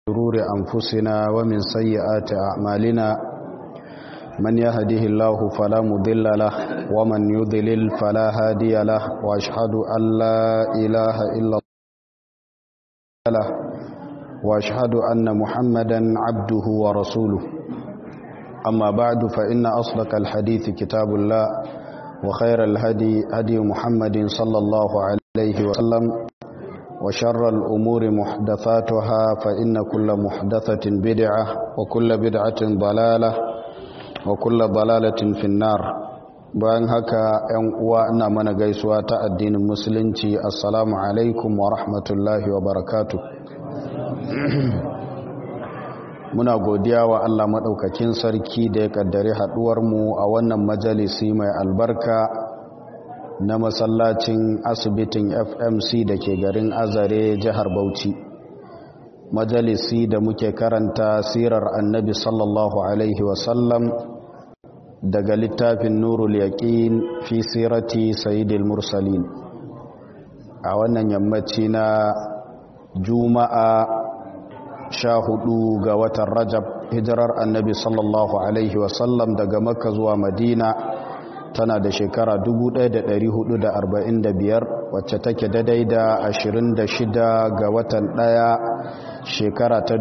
شرور أنفسنا ومن سيئات أعمالنا من يهده الله فلا مضل له ومن يضلل فلا هادي له وأشهد أن لا إله إلا الله وأشهد أن محمدا عبده ورسوله أما بعد فإن أصدق الحديث كتاب الله وخير الهدي هدي محمد صلى الله عليه وسلم وشر الأمور محدثاتها فإن كل محدثة بدعة وكل بدعة ضلالة وكل ضلالة في النار bayan haka ‘yan uwa ina mana gaisuwa ta addinin musulunci assalamu alaikum wa rahmatullahi wa barakatu muna godiya wa Allah maɗaukakin sarki da ya ƙaddari haɗuwarmu a wannan majalisi mai albarka na masallacin asibitin fmc da ke garin azare jihar bauchi majalisi da muke karanta sirar annabi sallallahu alaihi wasallam daga littafin nurul yaqin fi sirati sayyidil mursalin a wannan yammaci na juma'a sha hudu ga watan rajab hijirar annabi sallallahu alaihi wasallam daga makka zuwa madina tana da shekara 1445 wacce take daidai da 26 ga watan ɗaya shekara ta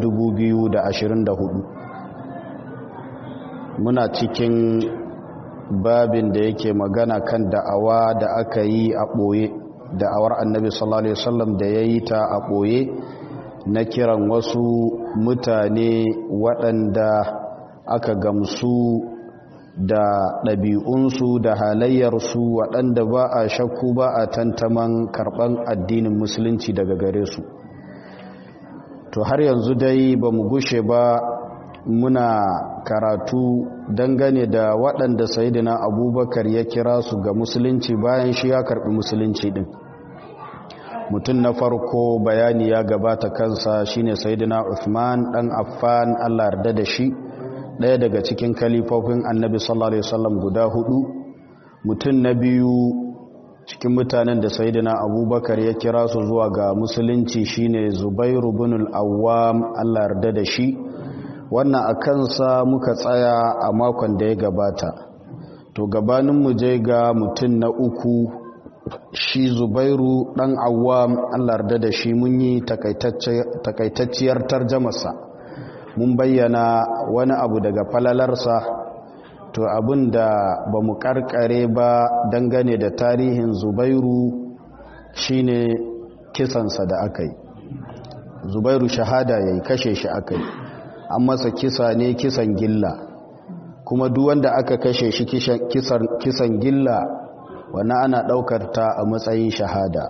2024 muna cikin babin da yake magana kan da'awa da aka yi a ɓoye da'awar annabi sallallahu alaihi wasallam da ya yi ta a ɓoye na kiran wasu mutane waɗanda aka gamsu da ɗabi'unsu da halayyarsu waɗanda ba a shakku ba a tantaman karɓan addinin musulunci daga gare su to har yanzu dai ba mu gushe ba muna karatu dangane da waɗanda sayidina abubakar ya kira su ga musulunci bayan shi ya karɓi musulunci ɗin mutum na farko bayani ya gabata kansa shine sayidina uthman ɗan affan allah yarda da shi ɗaya daga cikin kalifofin annabi sallallahu alaihi wasallam guda hudu mutum na biyu cikin mutanen da sayyidina abubakar ya kira su zuwa ga musulunci shine zubairu bin al-awwam Allah yarda da shi wannan a kansa muka tsaya a makon da ya gabata to gabanin mu je ga mutum na uku shi zubairu dan awwam Allah yarda da shi mun yi takaitacciyar tarjamarsa mun bayyana wani abu daga falalarsa to abin da ba mu karkare ba dangane da tarihin zubairu shine kisansa da aka yi zubairu shahada ya yi kashe shi aka yi an masa kisa ne kisan gilla kuma duk wanda aka kashe shi kisan gilla wani ana daukar ta a matsayin shahada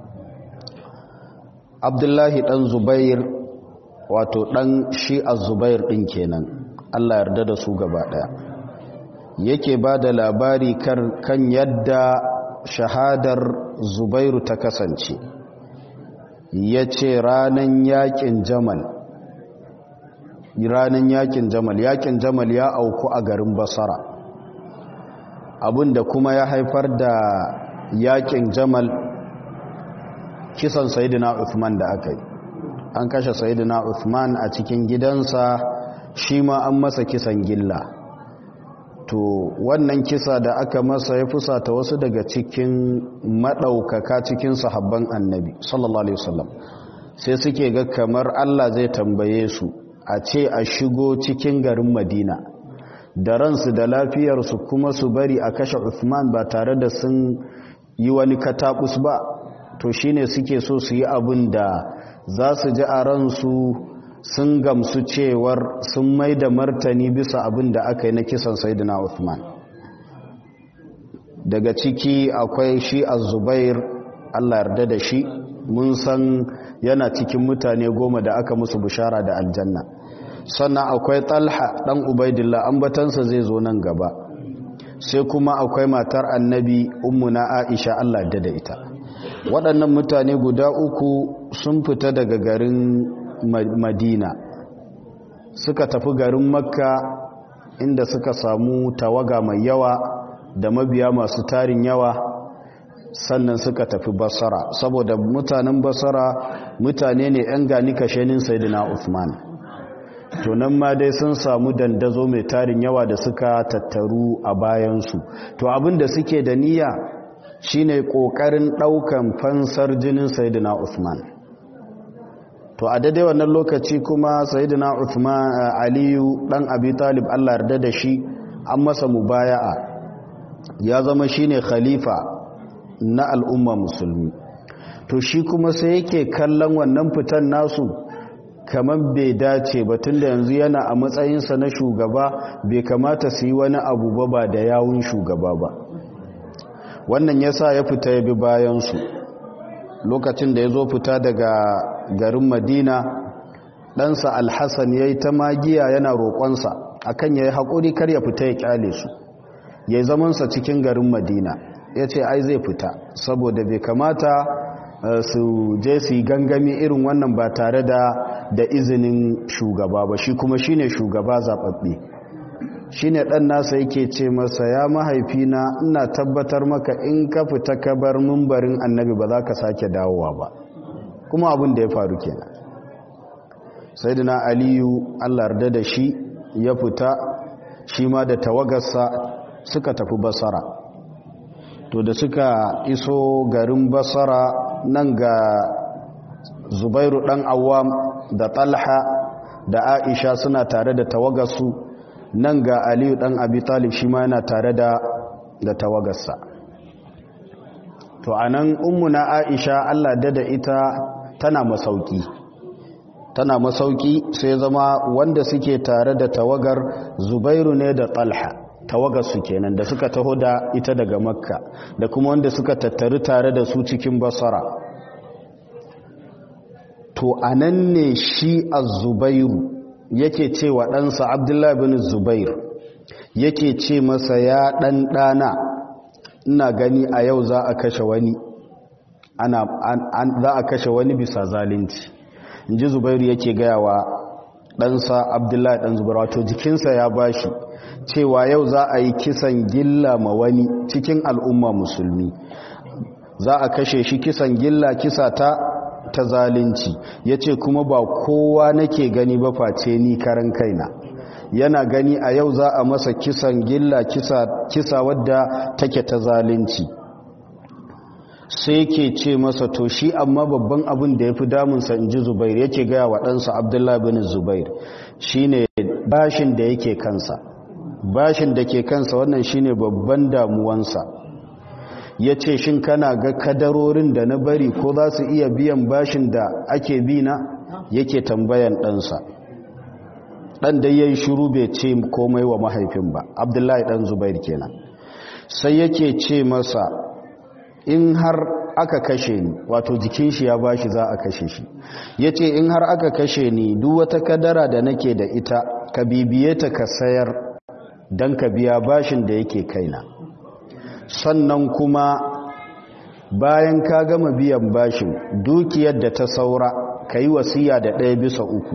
abdullahi dan zubair wato ɗan shi a zubair ɗin kenan Allah yarda da su gaba ɗaya yake ba da labari kan yadda shahadar zubairu ta kasance ya ce ranar yakin jamal ranar yakin jamal yakin jamal ya auku a garin basara abinda kuma ya haifar da yakin jamal kisan sayidina uthman da aka yi an kashe sayidina Uthman a cikin gidansa shi ma an masa kisan gilla to wannan kisa da aka masa ya fusata wasu daga cikin maɗaukaka cikin sahabban annabi sallallahu alaihi wasallam sai suke ga kamar Allah zai tambaye su a ce a shigo cikin garin Madina da ransu da lafiyarsu kuma su bari a kashe Uthman ba tare da sun yi wani katabus ba to shine suke so su yi abin da za su ji a ransu sun gamsu cewar sun mai da martani bisa abin da aka yi na kisan saidina Uthman daga ciki akwai shi a zubair Allah yarda da shi mun san yana cikin mutane goma da aka musu bishara da aljanna sannan akwai talha dan ubaidillah ambatansa zai zo nan gaba sai kuma akwai matar annabi ummuna aisha Allah yarda da ita waɗannan mutane guda uku sun fita daga garin madina suka tafi garin makka inda suka samu tawaga mai yawa da mabiya masu tarin yawa sannan suka tafi basara saboda mutanen basara mutane ne 'yan gani kashenin sayidina Uthman to nan ma dai sun samu dandazo mai tarin yawa da suka tattaru a bayansu to abin da suke da niyya shine kokarin daukan fansar jinin sayidina Uthman to a daidai wannan lokaci kuma sayidina Uthman Aliyu dan Abi Talib Allah yarda da shi an masa mubaya'a ya zama shine khalifa na al'umma musulmi to shi kuma sai yake kallon wannan fitan nasu kamar bai dace ba tun da yanzu yana a matsayinsa na shugaba bai kamata su yi wani abu ba ba da yawun shugaba ba wannan ya sa ya fita ya bi bayansu lokacin da ya zo fita daga garin madina ɗansa alhassan ya yi ta magiya yana roƙonsa akan ya yi haƙuri kar ya fita ya ƙyale su ya yi zamansa cikin garin madina ya ce ai zai fita saboda bai kamata su je su yi gangami irin wannan ba tare da da izinin shugaba ba shi kuma shine shugaba zaɓaɓɓe shine ɗan nasa yake ce masa ya mahaifina ina tabbatar maka in ka fita ka bar mumbarin annabi ba za ka sake dawowa ba kuma abin da ya faru kenan sayyidina aliyu allah yarda da shi ya fita shi ma da tawagarsa suka tafi basara to da suka iso garin basara nan ga zubairu dan awam da talha da aisha suna tare da tawagarsu nan ga aliyu dan abi talib shi ma yana tare da da tawagarsa to anan ummuna aisha Allah da da ita tana masauki tana masauki sai zama wanda suke tare da tawagar zubairu ne da talha tawagar su kenan da suka taho da ita daga makka da kuma wanda suka tattaru tare da su cikin basara to anan ne shi az-zubairu yake ce wa ɗansa abdullahi bin zubair yake ce masa ya ɗan ɗana ina gani a yau za a kashe wani ana za a kashe wani bisa zalunci in ji zubairu yake gaya wa ɗansa abdullahi ɗan zubair wato jikinsa ya bashi cewa yau za a yi kisan gilla ma wani cikin al'umma musulmi za a kashe shi kisan gilla kisa ta ta zalunci ya ce kuma ba kowa nake gani ba face ni karan kaina yana gani a yau za a masa kisan gilla kisa, kisa wadda take ta zalunci sai ke ce masa to shi amma babban abin da ya fi damunsa in ji zubair yake gaya wa ɗansa abdullahi bin zubair shine bashin da yake kansa bashin da ke kansa wannan shine babban damuwansa ya ce shin kana ga kadarorin da na bari ko za su iya biyan bashin da ake bi na yake tambayan ɗansa ɗan da ya yi shuru bai ce komai wa mahaifin ba abdullahi ɗan zubair kenan sai yake ce masa in har aka kashe ni wato jikin shi ya bashi za a kashe shi ya ce in har aka kashe ni duk wata kadara da nake da ita ka bibiye ta ka sayar don ka biya bashin da yake kaina sannan kuma bayan ka gama biyan bashin dukiyar da ta saura ka yi wasiya da ɗaya bisa uku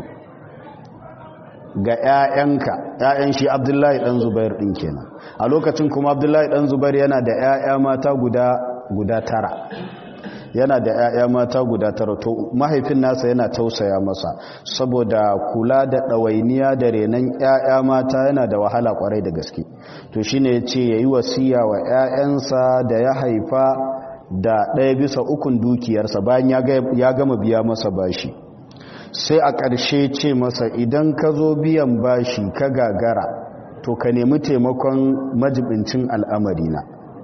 ga 'ya'yanka 'ya'yan shi abdullahi ɗan zubair ɗin kenan a lokacin kuma abdullahi ɗan zubair yana da 'ya'ya mata guda guda tara yana da 'ya'ya mata guda tara to mahaifin nasa yana tausaya masa saboda kula da ɗawainiya da renon 'ya'ya mata yana da wahala kwarai da gaske to shine ya ce ya yi wasiya wa 'ya'yansa da ya haifa da ɗaya bisa ukun dukiyarsa bayan ya gama biya masa bashi sai a ƙarshe ce masa idan ka zo biyan bashi ka gagara to ka nemi taimakon majibincin al'amarina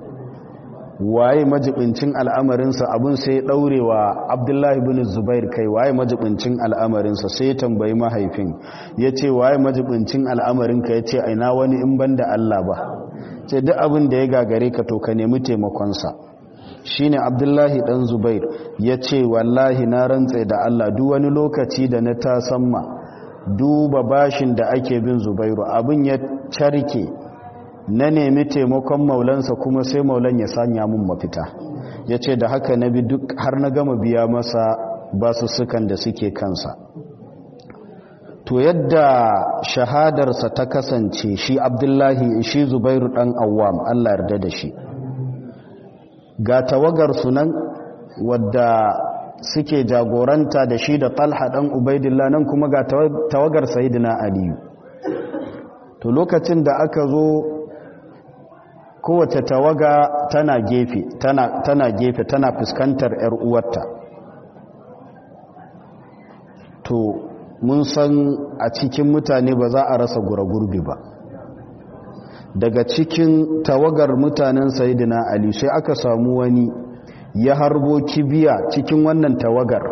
waye majibincin al'amarinsa abin sai ɗaurewa abdullahi bin zubair kai waye majibincin al'amarinsa sai ya tambayi mahaifin ya ce waye majibincin al'amarinka ya ce aina wani in ban da Allah ba ce duk abin da ya gagare ka to ka nemi taimakonsa shi ne abdullahi ɗan zubair ya ce wallahi na rantse da Allah duk wani lokaci da na tasamma duba bashin da ake bin zubairu abin ya carke na nemi taimakon maulansa kuma sai maulan ya sanya mun mafita ya ce da haka na bi duk har na gama biya masa basussukan da suke kansa to yadda shahadarsa ta kasance shi abdullahi shi zubairu dan awam allah yarda da shi ga tawagar sunan wadda suke jagoranta da shi da talha ɗan ubaidillah nan kuma ga tawagar sayidina aliyu to lokacin da aka zo kowace tawaga tana gefe tana, tana gefe tana fuskantar 'yar uwarta to mun san a cikin mutane ba za a rasa gurbi ba daga cikin tawagar mutanen sayidina ali sai aka samu wani ya harbo kibiya cikin wannan tawagar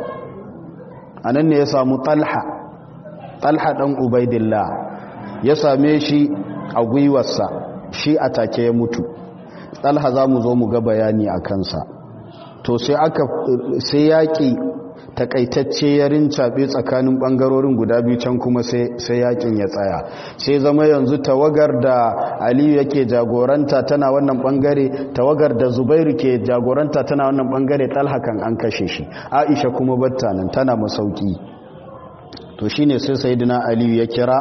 a nan ne ya samu talha talha ɗan ubaidillah ya same shi a gwiwarsa shi a take ya mutu talha za mu zo mu ga bayani a kansa to sai aka sai yaƙi takaitacce ya rincaɓe tsakanin ɓangarorin guda biyu can kuma sai yakin ya tsaya sai zama yanzu tawagar da aliyu yake jagoranta tana wannan ɓangare tawagar da zubairu ke jagoranta tana wannan ɓangare talhakan an kashe shi aisha kuma batta nan tana masauki to shine sai sayidina aliyu ya kira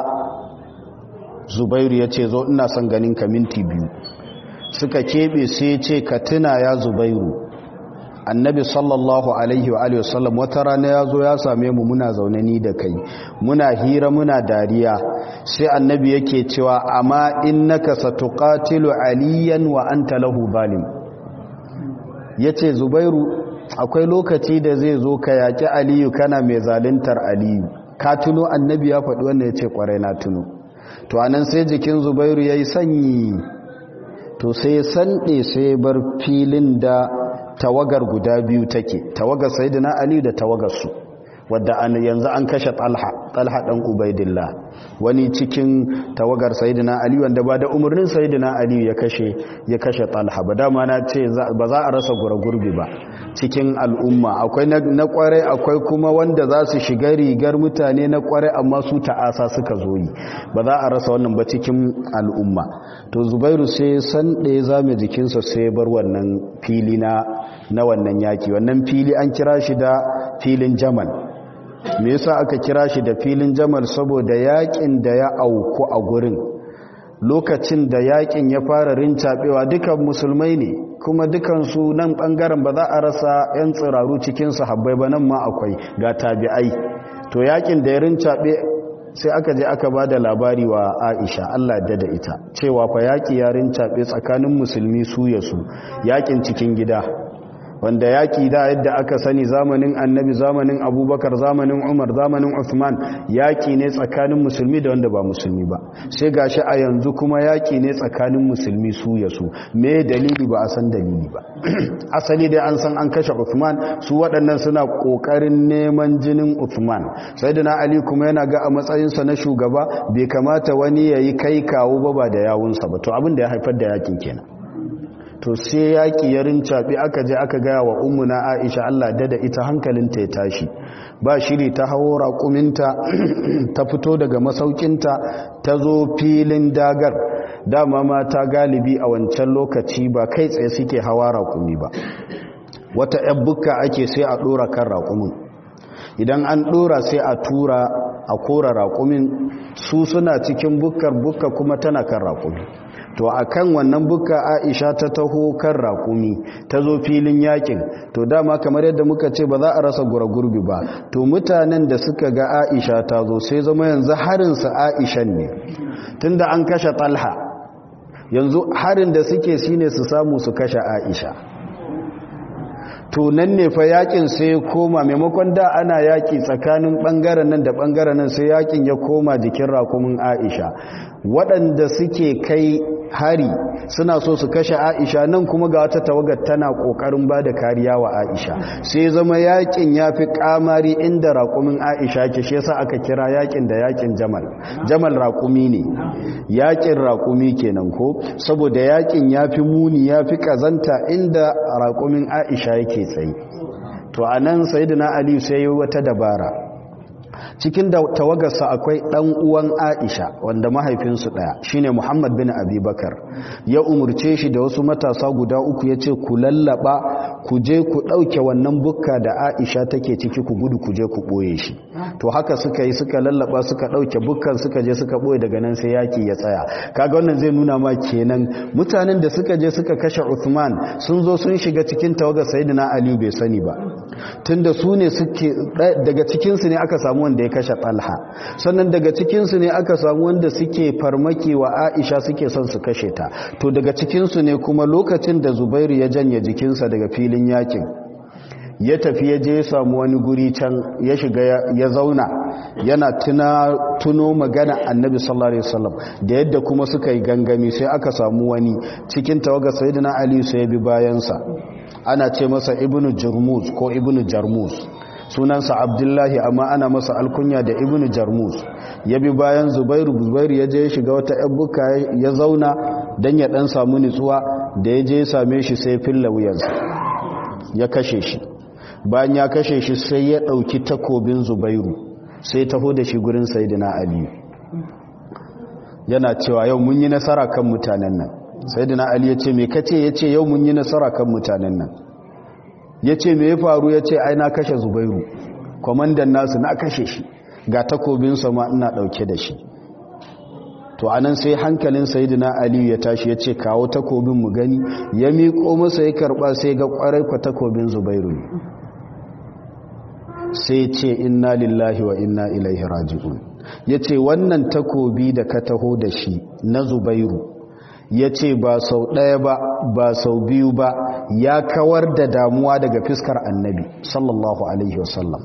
zubairu ya ce zo ina son ganin ka minti biyu suka keɓe sai ce ka tuna ya zubairu annabi sallallahu alaihi wa alihi wasallam wata rana ya zo ya same mu muna zaune ni da kai muna hira muna dariya sai annabi yake cewa amma innaka satuqatilu aliyan wa anta lahu zalim yace zubairu akwai lokaci da zai zo ka yaki aliyu kana mai zaluntar aliyu ka tuno annabi ya faɗi wannan yace kwarai na tuno to anan sai jikin zubairu yayi sanyi to sai sande sai bar filin da tawagar guda biyu take tawagar sayyidina ali da tawagar su wadda an yanzu an kashe talha talha dan ubaidillah wani cikin tawagar sayyidina ali wanda ba da umarnin sayyidina ali ya kashe ya kashe talha ba dama na ce ba za a rasa gurgurbi ba cikin al'umma akwai na kware akwai kuma wanda za su shiga rigar mutane na kware amma su ta'asa suka zo yi ba za a rasa wannan ba cikin al'umma to zubairu sai san ɗaya zame jikinsa sai bar wannan fili na na wannan yaki wannan fili an kira shi da filin jamal me yasa aka kira shi da filin jamal saboda yakin da ya auku a gurin lokacin da yakin ya fara rincabewa dukan musulmai ne kuma dukansu nan bangaren ba za a rasa 'yan tsiraru cikin sahabbai ba nan ma akwai ga tabi'ai to yakin da ya rincabe sai aka je aka ba da labari wa aisha allah da da ita cewa fa yaki ya rincabe tsakanin musulmi su ya su yakin cikin gida wanda yaƙi da yadda aka sani zamanin annabi zamanin abubakar zamanin umar zamanin uthman yaƙi ne tsakanin musulmi da wanda ba musulmi ba sai gashi a yanzu kuma yaƙi ne tsakanin musulmi su ya su me dalili ba a san dalili ba asali dai an san an kashe uthman su waɗannan suna ƙoƙarin neman jinin uthman sai da ali kuma yana ga a matsayinsa na shugaba bai kamata wani ya yi kai kawo ba ba da yawunsa ba to abin da ya haifar da yaƙin kenan to sai yaƙi ya rincaɓe aka je aka gaya wa ummuna aisha Allah dada ita hankalinta ya tashi ba shiri ta hawo raƙuminta ta fito daga masaukinta ta zo filin dagar dama mata galibi a wancan lokaci ba kai tsaye suke hawa raƙumi ba wata ‘yan bukka ake sai a ɗora kan raƙumin idan an ɗora sai a tura a kora raƙumin su suna cikin bukkar bukka kuma tana kan raƙumi to a kan wannan buka aisha ta taho kan raƙumi ta zo filin yakin to dama kamar yadda muka ce ba za a rasa gurbi ba to mutanen da suka ga aisha ta zo sai zama yanzu harinsa aishan ne tunda an kashe talha yanzu harin da suke shine su samu su kashe aisha to nan ne fa yakin sai ya koma maimakon da ana yaki tsakanin bangaren nan da bangaren nan sai yakin ya koma jikin rakumin Aisha waɗanda suke kai hari suna so su kashe Aisha nan kuma ga wata tawagar tana kokarin bada kariya wa Aisha sai zama yakin yafi kamari inda rakumin Aisha ke shi yasa aka kira yakin da yakin Jamal Jamal rakumi ne yakin rakumi kenan ko saboda yakin yafi muni yafi kazanta inda rakumin Aisha yake ke tsaye to a nan sayidina ali sai yi wata dabara cikin da tawagarsa akwai ɗan uwan aisha wanda mahaifinsu ɗaya shine muhammad bin abubakar ya umurce shi da wasu matasa guda uku ya ce ku lallaba ku je ku ɗauke wannan bukka da aisha take ciki ku gudu ku je ku ɓoye shi to haka suka yi suka lallaba suka ɗauke bukkan suka je suka ɓoye daga nan sai yaki ya tsaya kaga wannan zai nuna ma kenan mutanen da suka je suka kashe Uthman sun zo sun shiga cikin tawagar Sayyidina Ali bai sani ba tunda su ne suke daga cikin su ne aka samu wanda ya kashe Talha sannan daga cikin su ne aka samu wanda suke farmaki wa Aisha suke son su kashe ta to daga cikin su ne kuma lokacin da Zubairu ya janye jikinsa daga filin yakin ya tafi ya je ya samu wani guri can ya shiga ya zauna yana tuna tuno magana annabi sallallahu alaihi wasallam da yadda kuma suka yi gangami sai aka samu wani cikin tawaga sayyidina ali sai bi bayansa ana ce masa ibnu jarmuz ko ibnu jarmuz sunansa abdullahi amma ana masa alkunya da ibnu jarmuz ya bi bayan zubairu zubairu ya je ya shiga wata buka ya zauna dan ya dan samu nutsuwa da ya je ya same shi sai filla wuyansa ya kashe shi bayan ya kashe shi sai ya ɗauki takobin zubairu sai taho da shi gurin sayidina aliyu yana cewa yau mun yi nasara kan mutanen nan sayidina ali ya ce mai kace ya ce yau mun yi nasara kan mutanen nan ya ce mai ya faru ya ce ai na kashe zubairu kwamandan nasu na kashe shi ga takobinsa ma ina ɗauke da shi to anan sai hankalin sayidina aliyu ya tashi ya ce kawo takobin mu gani ya miƙo masa ya karɓa sai ga ƙwarai kwa takobin zubairu ne sai ce inna lillahi wa inna ilaihi raji'un ya ce wannan takobi da ka taho da shi na zubairu ya ce ba sau ɗaya ba ba sau biyu ba ya kawar da damuwa daga fiskar annabi sallallahu alaihi wasallam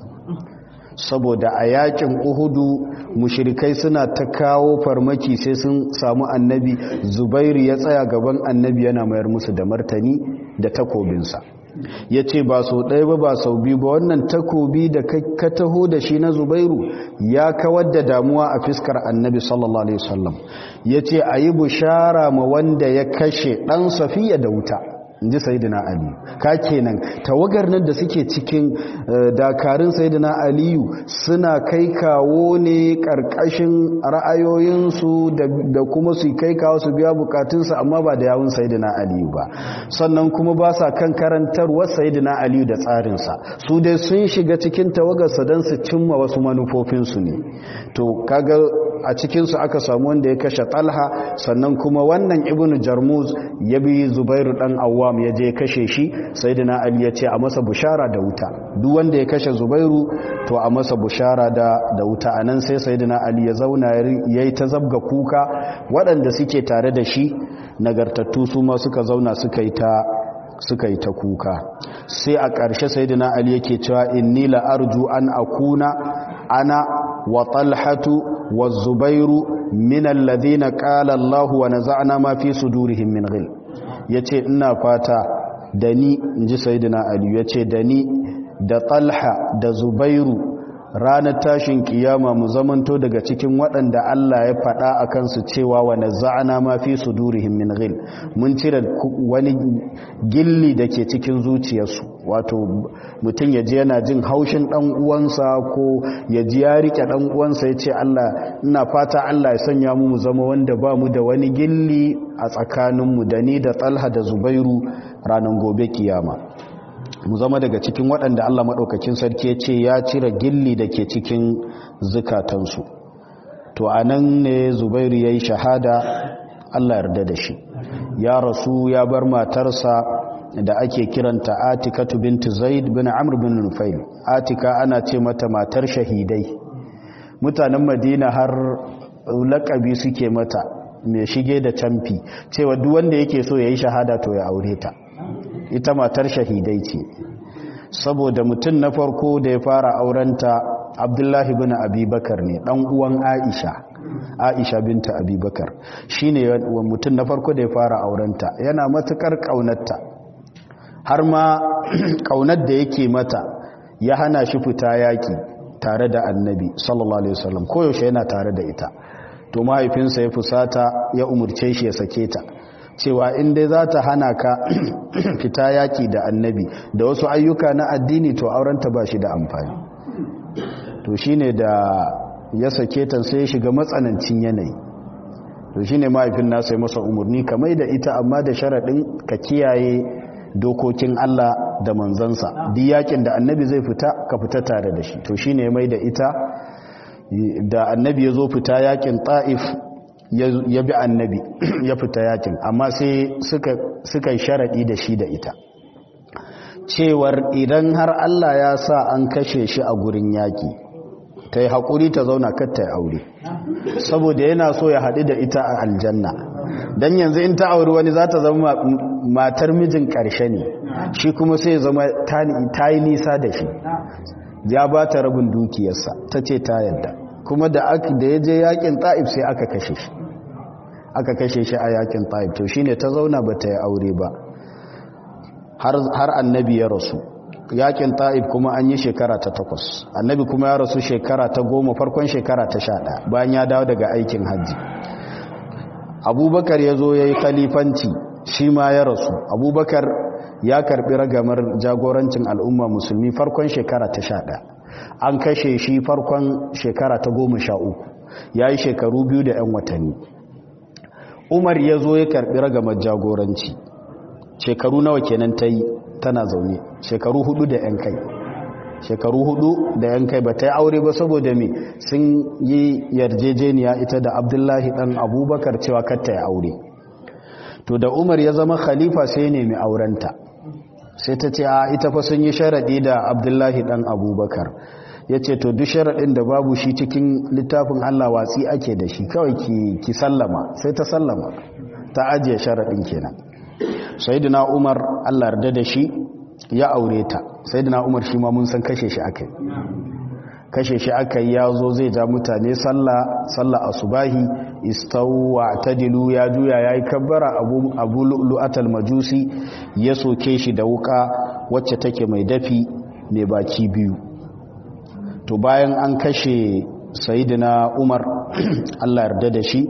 saboda a yakin uhudu mushirikai suna ta kawo farmaki sai sun samu annabi zubairu ya tsaya gaban annabi yana mayar musu da martani da takobinsa ya ce ba sau ɗaya ba ba sau biyu ba wannan takobi da ka taho da shi na zubairu ya kawar da damuwa a fiskar annabi sallallahu alaihi wasallam ya ce a yi bushara ma wanda ya kashe ɗan safiya da wuta in ji sayidina ali ka kenan tawagar nan da suke cikin dakarun sayidina aliyu suna kai kawo ne karkashin ra'ayoyinsu da kuma su kai kawo su biya bukatunsu amma ba da yawun sayidina aliyu ba sannan kuma ba sa kan karantarwar sayidina aliyu da tsarinsa su dai sun shiga cikin tawagarsa don su cimma wasu manufofinsu ne to kaga a cikinsu aka samu wanda ya kashe talha sannan kuma wannan ibnu jarmuz ya bi zubairu dan awwam ya je kashe shi sayyidina ali ya ce a masa bushara da wuta duk wanda ya kashe zubairu to a masa bushara da da wuta anan sai sayyidina ali ya zauna yayi ta zabga kuka waɗanda suke tare da shi nagartattu su ma suka zauna suka yi ta suka yi ta kuka sai a ƙarshe sayyidina ali yake cewa inni la arju an akuna ana wa talhatu wa zubairu min alladhina qala Allah wa naza'na ma fi sudurihim min ghil yace ina fata da ni inji sayyidina ali yace da ni da talha da zubairu ranar tashin kiyama mu zamanto daga cikin waɗanda Allah ya faɗa a kansu cewa wa naza'na ma fi sudurihim min ghil mun cire wani gilli da ke cikin zuciyarsu wato mutum ya ji yana jin haushin ɗan uwansa ko ya ji ya rike ɗan uwansa ya ce Allah ina fata Allah ya sanya mu mu zama wanda ba mu da wani gilli a tsakaninmu da ni da Talha da Zubairu ranar gobe kiyama mu zama daga cikin waɗanda Allah maɗaukakin sarki ya ce ya cire gilli da ke cikin zukatansu to a nan ne zubairu ya yi shahada Allah yarda da shi ya rasu ya bar matarsa da ake kiranta atikatu bintu zaid bin amr bin nufail atika ana ce mata matar shahidai mutanen madina har laƙabi suke mata mai shige da camfi cewa duk wanda yake so ya yi shahada to ya aure ta ita matar shahidai ce saboda mutum na farko da ya fara aurenta abdullahi bin abubakar ne dan uwan aisha aisha binta abubakar shi ne mutum na farko da ya fara aurenta yana matukar ƙaunarta har ma ƙaunar da yake mata ya hana shi fita yaƙi tare da annabi sallallahu alaihi wasallam koyaushe yana tare da ita to mahaifinsa ya fusata ya umurce shi ya sake ta cewa in dai za ta hana ka fita yaki da annabi da wasu ayyuka na addini to aurenta ba shi da amfani to shine da ya sake ta sai ya shiga matsanancin yanayi to shine mahaifin nasa ya masa umarni ka mai da ita amma da sharaɗin ka kiyaye dokokin Allah da manzansa duk yakin da annabi zai fita ka fita tare da shi to shine ya mai da ita da annabi ya zo fita yakin ta'if ya bi annabi ya fita yakin amma sai suka yi sharaɗi da shi da ita cewar idan har Allah ya sa an kashe shi a gurin yaki ta yi haƙuri ta zauna katta aure saboda yana so ya haɗu da ita a aljanna don yanzu in ta auri wani za ta zama matar mijin ƙarshe ne shi kuma sai zama ta yi nisa da shi ya ba ta rabin dukiyarsa ta ce ta yadda kuma da ya je yakin ta'ib sai aka kashe shi aka kashe shi a yakin ta'ib to shine ta zauna ba ta yi aure ba har annabi ya rasu yakin ta'ib kuma an yi shekara ta takwas annabi kuma ya rasu shekara ta goma farkon shekara ta sha ɗaya bayan ya dawo daga aikin hajji abubakar ya zo ya yi khalifanci shi ma ya rasu abubakar ya karbi ragamar jagorancin al'umma musulmi farkon shekara ta sha ɗaya an kashe shi farkon shekara ta goma sha uku ya yi shekaru biyu da 'yan watanni umar ya zo ya karbi ragamar jagoranci shekaru nawa kenan ta yi tana zaune shekaru hudu da 'yan kai shekaru hudu da 'yan kai ba ta yi aure ba saboda me sun yi yarjejeniya ita da abdullahi dan abubakar cewa katta ya aure to da umar ya zama khalifa sai nemi aurenta sai ta ce a ita fa sun yi sharaɗi da abdullahi ɗan abubakar ya ce to duk sharaɗin da babu shi cikin littafin allah watsi ake da shi kawai ki sallama sai ta sallama ta ajiye sharaɗin kenan sayidina umar allah yarda da shi ya aure ta sayidina umar shi ma mun san kashe shi aka kashe shi aka yi ya zo zai ja mutane sallah sallah asubahi istawwa tadilu ya juya yayi kabbara abu abu lu'atal majusi ya soke shi da wuka wacce take mai dafi mai baki biyu to bayan an kashe sayyidina Umar Allah yarda da shi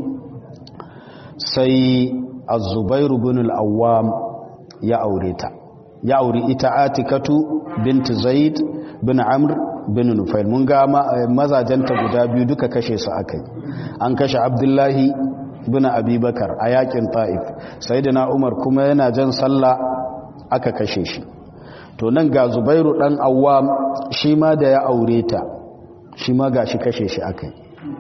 sai Az-Zubair ibn al-Awwam ya aure ta ya auri ita Atikatu bint Zaid bin Amr bin Nufail mun ga mazajenta guda biyu duka kashe su akai an kashe Abdullahi bin Abubakar a yakin Taif Sayyidina Umar kuma yana jan sallah aka kashe shi to nan ga Zubairu dan Awwam shi ma da ya aure ta shi ma gashi kashe shi akai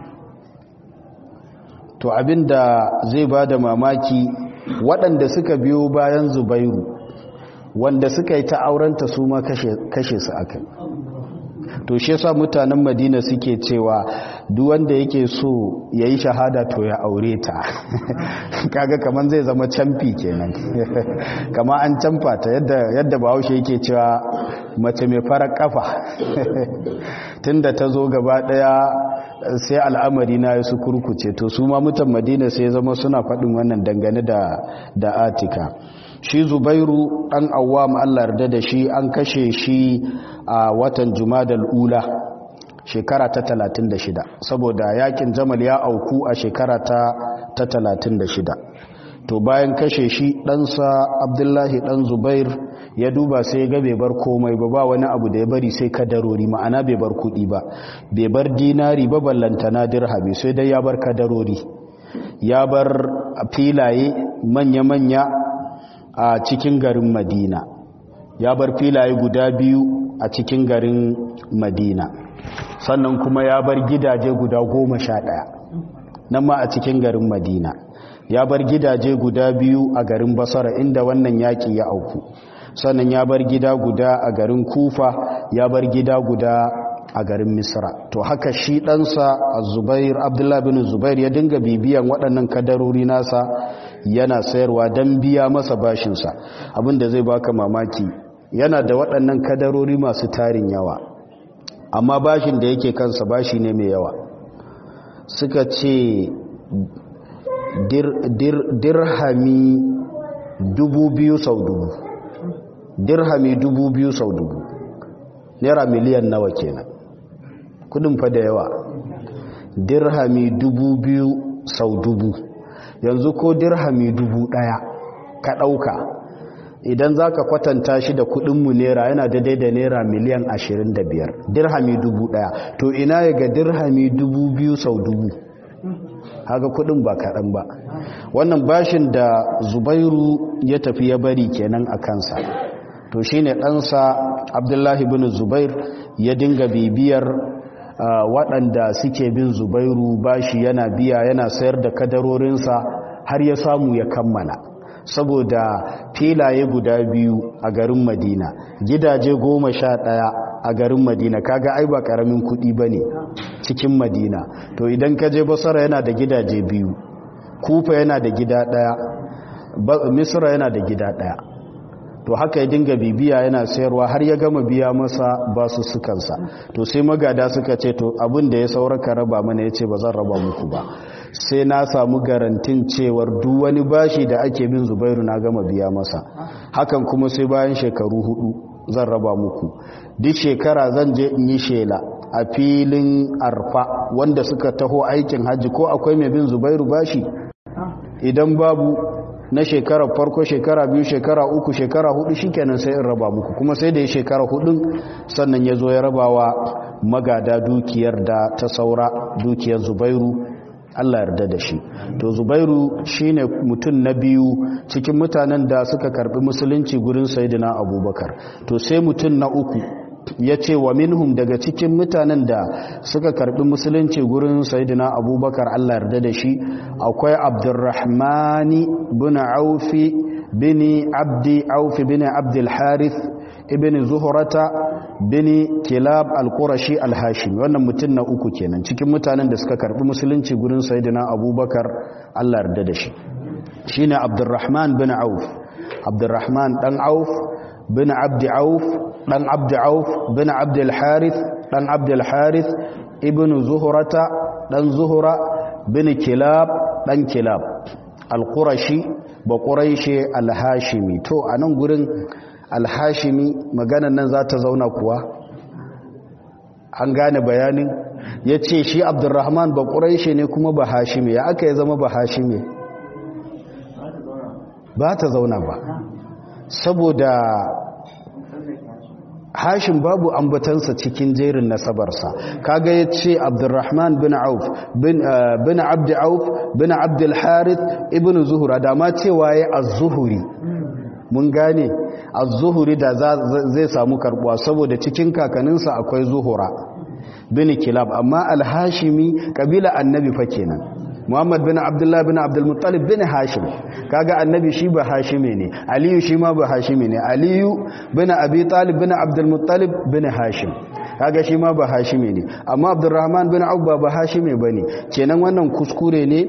to abinda zai bada mamaki waɗanda suka biyo bayan Zubairu wanda suka yi ta aurenta su ma kashe su akai to shi yasa mutanen madina suke cewa duk wanda yake so ya yi shahada to ya aure ta kaga kaman zai zama camfi kenan kama an camfa ta yadda yadda bahaushe yake cewa mace mai farar kafa tunda ta zo gaba daya sai al'amari na su kurkuce to su ma mutan madina sai zama suna faɗin wannan dangane da da atika shi zubairu ɗan awam allah yarda da shi an kashe shi a watan jumadal ula shekara ta 36 saboda yakin jamal ya auku a shekara ta 36 to bayan kashe shi ɗansa abdullahi ɗan zubair ya duba sai ya bai bar komai ba ba wani abu da ya bari sai kadarori ma'ana bai bar kuɗi ba bai bar dinari ba ballantana dirhami sai dai ya bar kadarori ya bar filaye manya-manya a cikin garin madina ya bar filaye guda biyu a cikin garin madina sannan kuma ya bar gidaje guda goma sha ɗaya nan ma a cikin garin madina ya bar gidaje guda biyu a garin basara inda wannan yaƙi ya auku sannan ya bar gida guda a garin kufa ya bar gida guda a garin misra to haka shi ɗansa a zubair abdullahi bin zubair ya dinga bibiyan waɗannan kadarori nasa yana sayarwa don biya masa bashinsa abinda zai baka mamaki yana da waɗannan kadarori masu tarin yawa amma bashin da yake kansa bashi ne mai yawa suka ce dirhami dubu biyu sau dubu dirhami dubu biyu sau dubu naira miliyan nawa kenan kudin fa da yawa dirhami dubu biyu sau dubu yanzu ko dirhami dubu daya ka dauka idan za ka kwatanta shi da kudinmu naira yana daidai da naira miliyan ashirin da biyar dirhami dubu daya to ina ya ga dirhami dubu biyu sau dubu haka kudin ba kaɗan ba wannan bashin da zubairu ya tafi ya bari kenan a kansa to shi ne ɗansa abdullahi bin zubair ya dinga bibiyar waɗanda suke bin zubairu bashi yana biya yana sayar da kadarorinsa har ya samu ya kammala saboda filaye guda biyu a garin madina gidaje goma sha ɗaya a garin madina kaga ai ba ƙaramin kuɗi ba ne cikin madina to idan ka je basara yana da gidaje biyu kufa yana da gida ɗaya misra yana da gida ɗaya to haka ya dinga bibiya yana sayarwa har ya gama biya masa basu sukansa to sai magada suka ce to abin da ya sauraka raba mana ya ce ba zan raba muku ba sai na samu garantin cewar duk wani bashi da ake bin zubairu na gama biya masa hakan kuma sai bayan shekaru hudu zan raba muku duk shekara zan je in yi shela a filin arfa wanda suka taho aikin hajji ko akwai mai bin zubairu bashi idan babu na shekara farko shekara biyu shekara uku shekara hudu shikenan sai in raba muku kuma sai da ya shekara hudun sannan ya zo ya rabawa magada dukiyar da ta saura dukiyar zubairu Allah yarda da shi to zubairu shine mutum na biyu cikin mutanen da suka karbi musulunci gurin sayyidina abubakar to sai mutum na uku ya ce wa minhum daga cikin mutanen da suka karbi musulunci gurin sayidina abubakar allah yarda da shi akwai abdurrahmani bin aufi bin abdi aufi bin abdul harith ibn zuhurata bin kilab al-qurashi al-hashimi wannan mutum na uku kenan cikin mutanen da suka karbi musulunci gurin sayidina abubakar allah yarda da shi shine abdurrahman bin auf abdurrahman dan auf bin abdi auf dan abdi auf bin abdul harith dan abdul harith ibn zuhurata dan zuhura bin kilab dan kilab al-qurashi ba quraishi al-hashimi to anan gurin al-hashimi maganan nan za ta zauna kuwa an gane bayanin yace shi abdurrahman ba quraishi ne kuma ba hashimi ya aka ya zama ba hashimi ba ta zauna ba saboda hashim babu ambatansa cikin jerin nasabarsa kaga ya ce abdurrahman bin auf bin abdi auf bin abdul harith ibn zuhura da ma cewa ya az-zuhuri mun gane az-zuhuri da zai samu karbuwa saboda cikin kakaninsa akwai zuhura bin kilab amma al-hashimi kabila annabi fa kenan Muhammad bin Abdullah bin Abdul Muttalib bin Hashim kaga annabi shi ba Hashime ne Aliyu shi ma ba Hashime ne Aliyu bin Abi Talib bin Abdul Muttalib bin Hashim kaga shi ma ba Hashime ne amma Abdurrahman bin Auf ba Hashime bane kenan wannan kuskure ne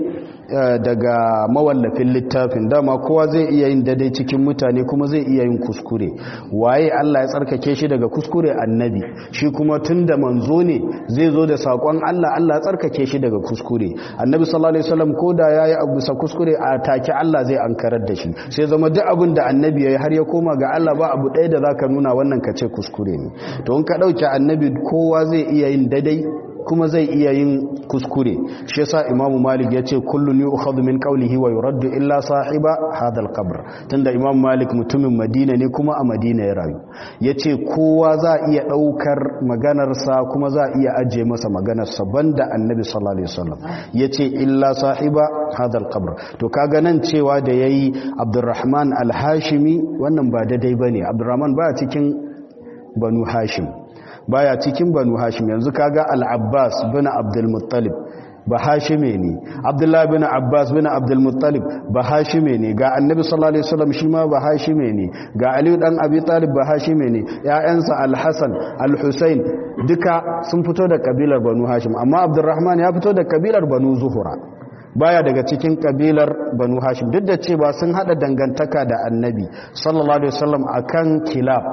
daga mawallafin littafin dama kowa zai iya yin daidai cikin mutane kuma zai iya yin kuskure waye Allah ya tsarkake shi daga kuskure annabi shi kuma tunda manzo ne zai zo da sakon Allah Allah ya tsarkake shi daga kuskure annabi sallallahu alaihi wasallam koda yayi abu sa kuskure a take Allah zai ankarar da shi sai zama duk abin da annabi yayi har ya koma ga Allah ba abu ɗaya da zaka nuna wannan kace kuskure ne to in ka dauki annabi kowa zai iya yin daidai kuma zai iya yin kuskure shi yasa imamu malik ya ce kullun yu'khadhu min qawlihi wa yuraddu illa sahiba hadha al-qabr tunda imamu malik mutumin madina ne kuma a madina ya rayu yace kowa za iya daukar maganar sa kuma za iya aje masa maganar sa banda annabi sallallahu alaihi wasallam yace illa sahiba hadha al-qabr to kaga nan cewa da yayi abdurrahman al-hashimi wannan ba daidai bane abdurrahman ba cikin banu hashim baya cikin banu hashim yanzu kaga al-abbas bin abdul muttalib ba hashime ne abdullahi bin abbas bin abdul muttalib ba hashime ne ga annabi sallallahu alaihi wasallam shi ma ba hashime ne ga ali dan abi talib ba hashime ne ƴaƴansa al-hasan al-husain duka sun fito da kabilar banu hashim amma abdurrahman ya fito da kabilar banu zuhura baya daga cikin kabilar banu hashim duk da cewa sun hada dangantaka da annabi sallallahu alaihi wasallam akan kilab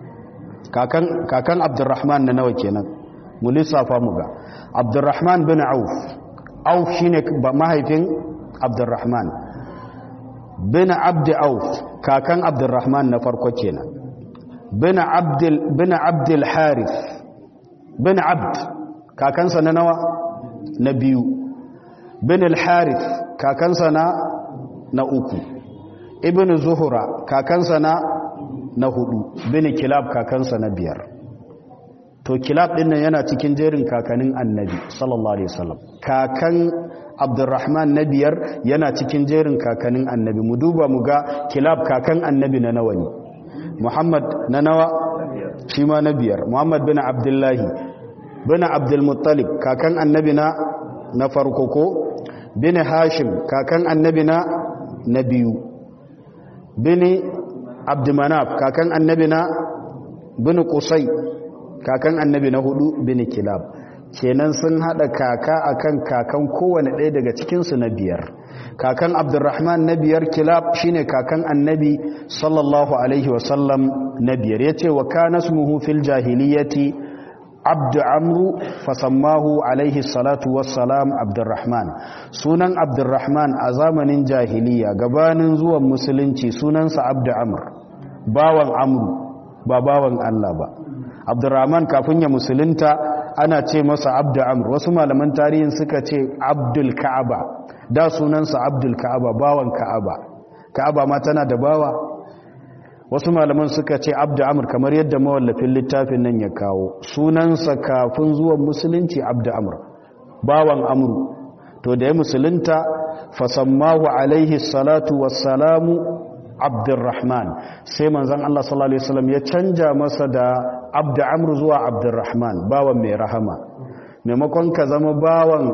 kakan kakan abdurrahman na nawa kenan mu lissafa mu ga abdurrahman bin auf auf shine mahaifin abdurrahman bin abd auf kakan abdurrahman na farko kenan bin abdul bin abdul harith bin abd kakansa na nawa na biyu bin al harith kakansa na na uku ibn zuhura kakansa na na hudu bin kilab kakansa na biyar to kilab din nan yana cikin jerin kakanin annabi sallallahu alaihi wasallam kakan abdurrahman na biyar yana cikin jerin kakanin annabi mu duba mu ga kilab kakan annabi na nawa ne muhammad na nawa shi ma na biyar muhammad bin abdullahi bin abdulmuttalib kakan annabi na na farko ko bin hashim kakan annabi na na biyu bin abdumanaf kakan annabi na bin kusai kakan annabi na hudu bin kilab kenan sun hada kaka akan kakan kowane ɗaya daga cikinsu na biyar kakan abdurrahman na biyar kilab shine kakan annabi sallallahu alaihi wasallam na biyar ya ce wa kanasmuhu fil jahiliyati abdu amru fasammahu alaihi salatu wassalam abdurrahman sunan abdurrahman a zamanin jahiliya gabanin zuwan musulunci sunansa abdu amr bawan amru ba bawan allah ba abdurrahman kafin ya musulunta ana ce masa abdu amr wasu malaman tarihin suka ce abdul ka'aba da sunansa abdul ka'aba bawan ka'aba ka'aba ma tana da bawa wasu malaman suka ce abdu amr kamar yadda mawallafin littafin nan ya kawo sunansa kafin zuwan musulunci abdu amr bawan amru to da ya musulunta fasammahu alaihi salatu wassalamu abdurrahman sai manzon Allah sallallahu alaihi wasallam ya canja masa da abdu amr zuwa abdurrahman bawan mai rahama maimakon ka zama bawan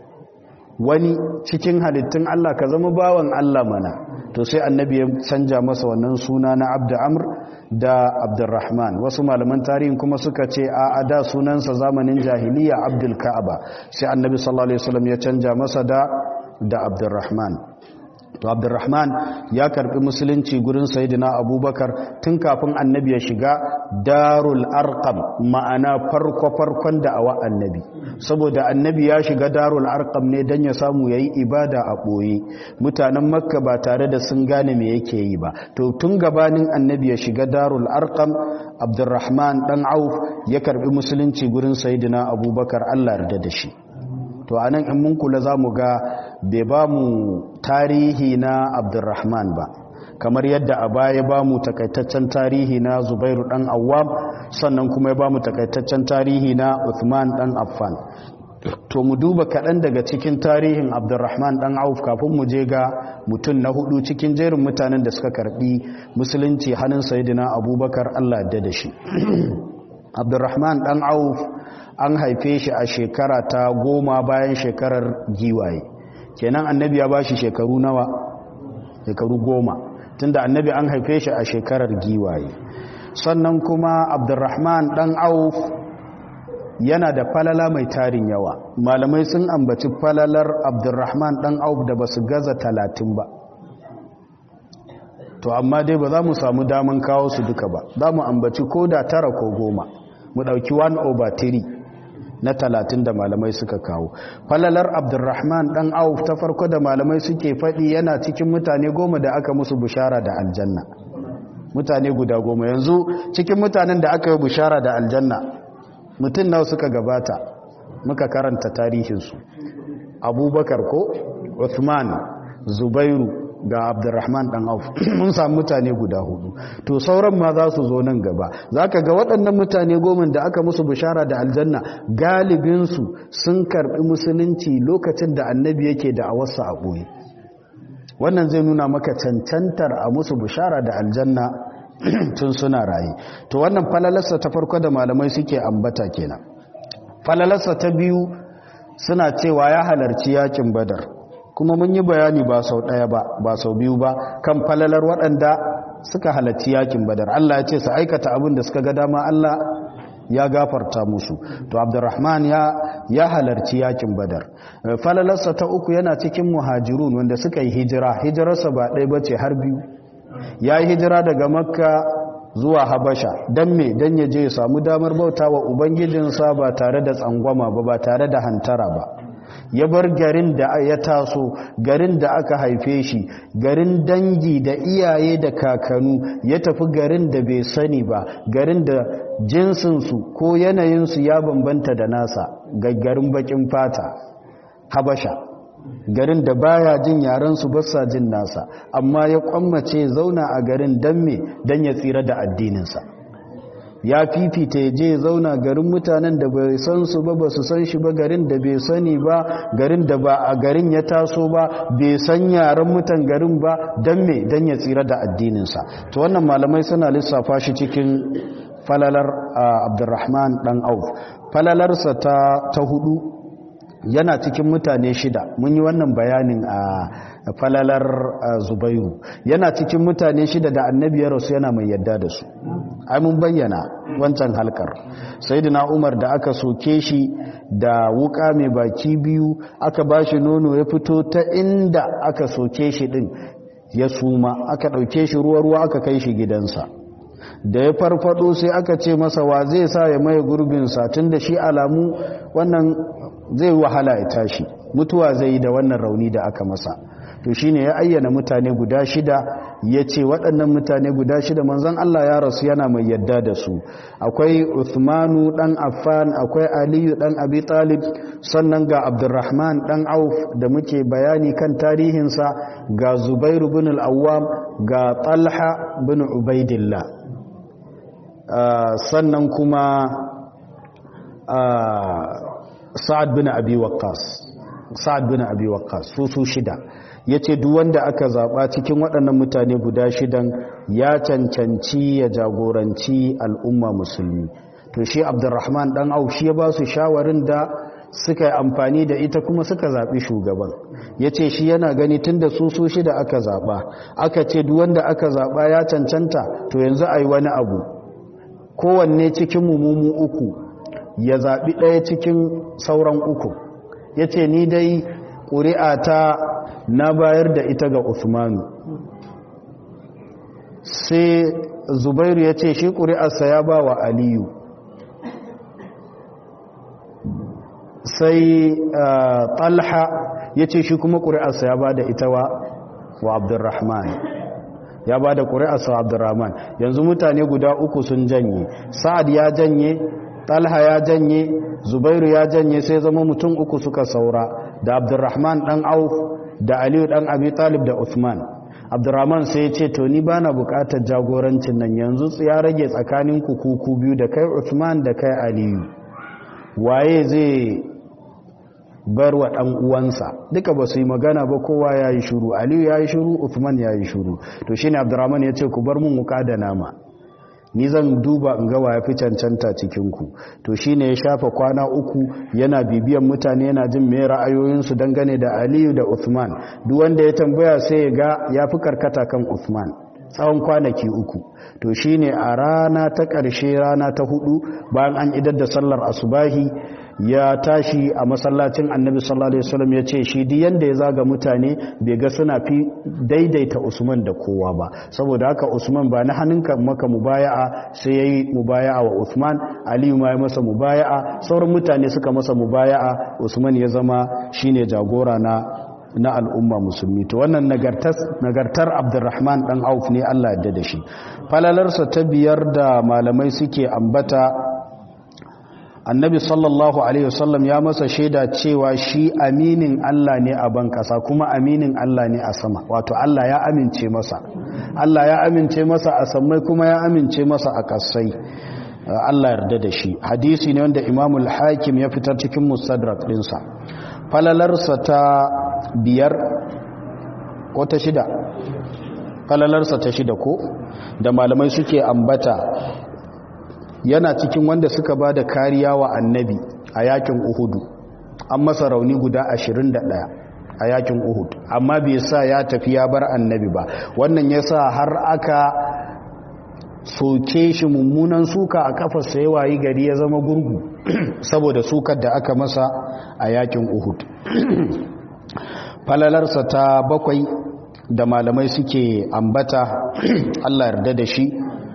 wani cikin halittun Allah ka zama bawan Allah mana to sai annabi ya canja masa wannan suna na abdu amr da abdurrahman wasu malaman tarihin kuma suka ce a ada sunansa zamanin jahiliya abdul ka'aba sai annabi sallallahu alaihi wasallam ya canja masa da da abdurrahman to abdurrahman ya karbi musulunci gurin sayidina abubakar tun kafin annabi ya shiga darul arqam ma'ana farko farkon da'awa annabi saboda annabi ya shiga darul arqam ne dan ya samu yayi ibada a boye mutanen makka ba tare da sun gane me yake yi ba to tun gabanin annabi ya shiga darul arqam abdurrahman dan auf ya karbi musulunci gurin sayidina abubakar Allah yarda da shi to anan in mun kula zamu ga bai ba mu tarihi na abdurrahman ba kamar yadda a baya ba mu takaitaccen tarihi na zubairu dan awwam sannan kuma ya ba mu takaitaccen tarihi na uthman dan affan to mu duba kaɗan daga cikin tarihin abdurrahman dan auf kafin mu je ga mutum na hudu cikin jerin mutanen da suka karbi musulunci hannun sayidina abubakar allah da da shi abdurrahman dan auf an haife shi a shekara ta goma bayan shekarar giwaye kenan annabi ya ba shi shekaru nawa shekaru goma tunda annabi an haife shi a shekarar giwaye sannan kuma abdurrahman dan auf yana da falala mai tarin yawa malamai sun ambaci falalar abdurrahman dan auf da basu gaza talatin ba to amma dai ba za mu samu daman kawo su duka ba za mu ambaci ko da tara ko goma mu ɗauki 1 over 3 na talatin da malamai suka kawo falalar abdurrahman dan auf ta farko da malamai suke faɗi yana cikin mutane goma da aka musu bushara da aljanna mutane guda goma yanzu cikin mutanen da aka yi bushara da aljanna mutum nawa suka gabata muka karanta tarihinsu abubakar ko uthman zubairu ga abdurrahman dan auf mun samu mutane guda hudu to sauran ma za su zo nan gaba zaka ga waɗannan mutane goma da aka musu bishara da aljanna galibinsu sun karɓi musulunci lokacin da annabi yake da awarsa a ɓoye wannan zai nuna maka cancantar a musu bishara da aljanna tun suna raye to wannan falalarsa ta farko da malamai suke ambata kenan falalarsa ta biyu suna cewa ya halarci yakin badar kuma mun yi bayani ba sau ɗaya ba ba sau biyu ba kan falalar waɗanda suka halarci yakin badar Allah ya ce su aikata abin da suka ga dama Allah ya gafarta musu to abdurrahman ya ya halarci yakin badar falalarsa ta uku yana cikin muhajirun wanda suka yi hijira hijirarsa ba ɗaya bace har biyu ya yi hijira daga makka zuwa habasha don me don ya je ya samu damar bauta wa ubangijinsa ba tare da tsangwama ba ba tare da hantara ba ya bar garin da ya taso garin da aka haife shi garin dangi da iyaye da kakanu ya tafi garin da bai sani ba garin da jinsinsu ko yanayinsu ya bambanta da nasa gaggarin bakin fata habasha garin da baya jin yarensu basa jin nasa amma ya kwammace zauna a garin dan me dan ya tsira da addininsa ya fifita ya je zauna garin mutanen da bai san su ba ba su san shi ba garin da bai sani ba garin da ba a garin ya taso ba bai san yaren mutan garin ba dan me dan ya tsira da addininsa to wannan malamai suna lissafa shi cikin falalar abdurrahman dan auf falalarsa ta, ta hudu yana cikin mutane shida mun yi wannan bayanin a falalar zubairu yana cikin mutane shida da annabi ya rasu yana mai yadda da su ai mun bayyana wancan halkar sayyidina umar da aka soke shi da wuka mai baki biyu aka bashi nono ya fito ta inda aka soke shi din ya suma aka dauke shi ruwa ruwa aka kai shi gidansa da ya farfado sai aka ce masa wa zai sa ya maye gurbinsa tun da shi alamu wannan zai wahala ya tashi mutuwa zai yi da wannan rauni da aka masa to shine ya ayyana mutane guda shida ya ce waɗannan mutane guda shida manzon Allah ya rasu yana mai yadda da su akwai Uthmanu ɗan Affan akwai Aliyu ɗan Abi Talib sannan ga Abdurrahman ɗan Auf da muke bayani kan tarihinsa ga Zubairu bin al-Awwam ga Talha bin Ubaidillah sannan kuma Sa'ad bin Abi Waqqas Sa'ad bin Abi Waqqas su su shida ya ce duk wanda aka zaɓa cikin waɗannan mutane guda shidan ya cancanci ya jagoranci al'umma musulmi to shi abdurrahman ɗan au shi ya ba su shawarin da suka yi amfani da ita kuma suka zaɓi shugaban ya ce shi yana gani tun da su su shida aka zaɓa aka ce duk wanda aka zaɓa ya cancanta to yanzu a yi wani abu kowanne cikin mummumu uku ya zaɓi ɗaya cikin sauran uku ya ce ni dai ƙuri'a ta na bayar da ita ga Usmanu sai Zubairu ya ce shi ƙuri'arsa ya ba wa Aliyu sai Talha ya ce shi kuma ƙuri'arsa ya ba da ita wa Abdurrahman ya ba da ƙuri'arsa wa Abdurrahman yanzu mutane guda uku sun janye Sa'ad ya janye Talha ya janye Zubairu ya janye sai zama mutum uku suka saura da Abdurrahman ɗan Auf da aliyu dan abi talib da uthman abdurrahman sai ya ce to ni bana bukatar jagorancin nan yanzu ya rage tsakanin ku kuku biyu da kai uthman da kai aliyu waye zai bar wa dan uwansa duka ba su yi magana ba kowa ya yi shuru aliyu ya yi shuru uthman ya yi shuru to shine abdurrahman ya ce ku bar mun wuka da nama ni zan duba in ga ya fi cancanta cikinku to shine ya shafa kwana uku yana bibiyan mutane yana jin me ra'ayoyinsu dangane da aliyu da uthman duk wanda ya tambaya sai ya ga ya fi karkata kan uthman tsawon kwanaki uku to shine a rana ta ƙarshe rana ta hudu bayan an idar da sallar asubahi ya tashi a masallacin annabi sallallahu alaihi wasallam ya ce shi duk yanda ya zaga mutane bai ga suna fi daidaita usman da kowa ba saboda haka usman ba na hannunka maka mubaya'a sai yayi mubaya'a wa usman aliyu ma ya masa mubaya'a sauran mutane suka masa mubaya'a usman ya zama shine jagora na na al'umma musulmi to wannan nagartar abdurrahman dan auf ne Allah ya da shi falalarsa ta biyar da malamai suke ambata annabi sallallahu alaihi wasallam ya masa shaida cewa shi aminin Allah ne a ban kasa kuma aminin Allah ne a sama wato Allah ya amince masa Allah ya amince masa a sammai kuma ya amince masa a kasai Allah yarda da shi hadisi ne wanda imamul hakim ya fitar cikin mustadrak dinsa falalarsa ta biyar ko ta shida falalarsa ta shida ko da malamai suke ambata yana cikin wanda suka ba da kariya wa annabi a yakin uhudu an masa rauni guda 21 a yakin uhud amma bai sa ya tafi ya bar annabi ba wannan ya sa har aka soke shi mummunan suka a kafarsa ya wayi gari ya zama gurgu saboda sukar da aka masa a yakin uhud falalarsa ta bakwai da malamai suke ambata allah yarda da shi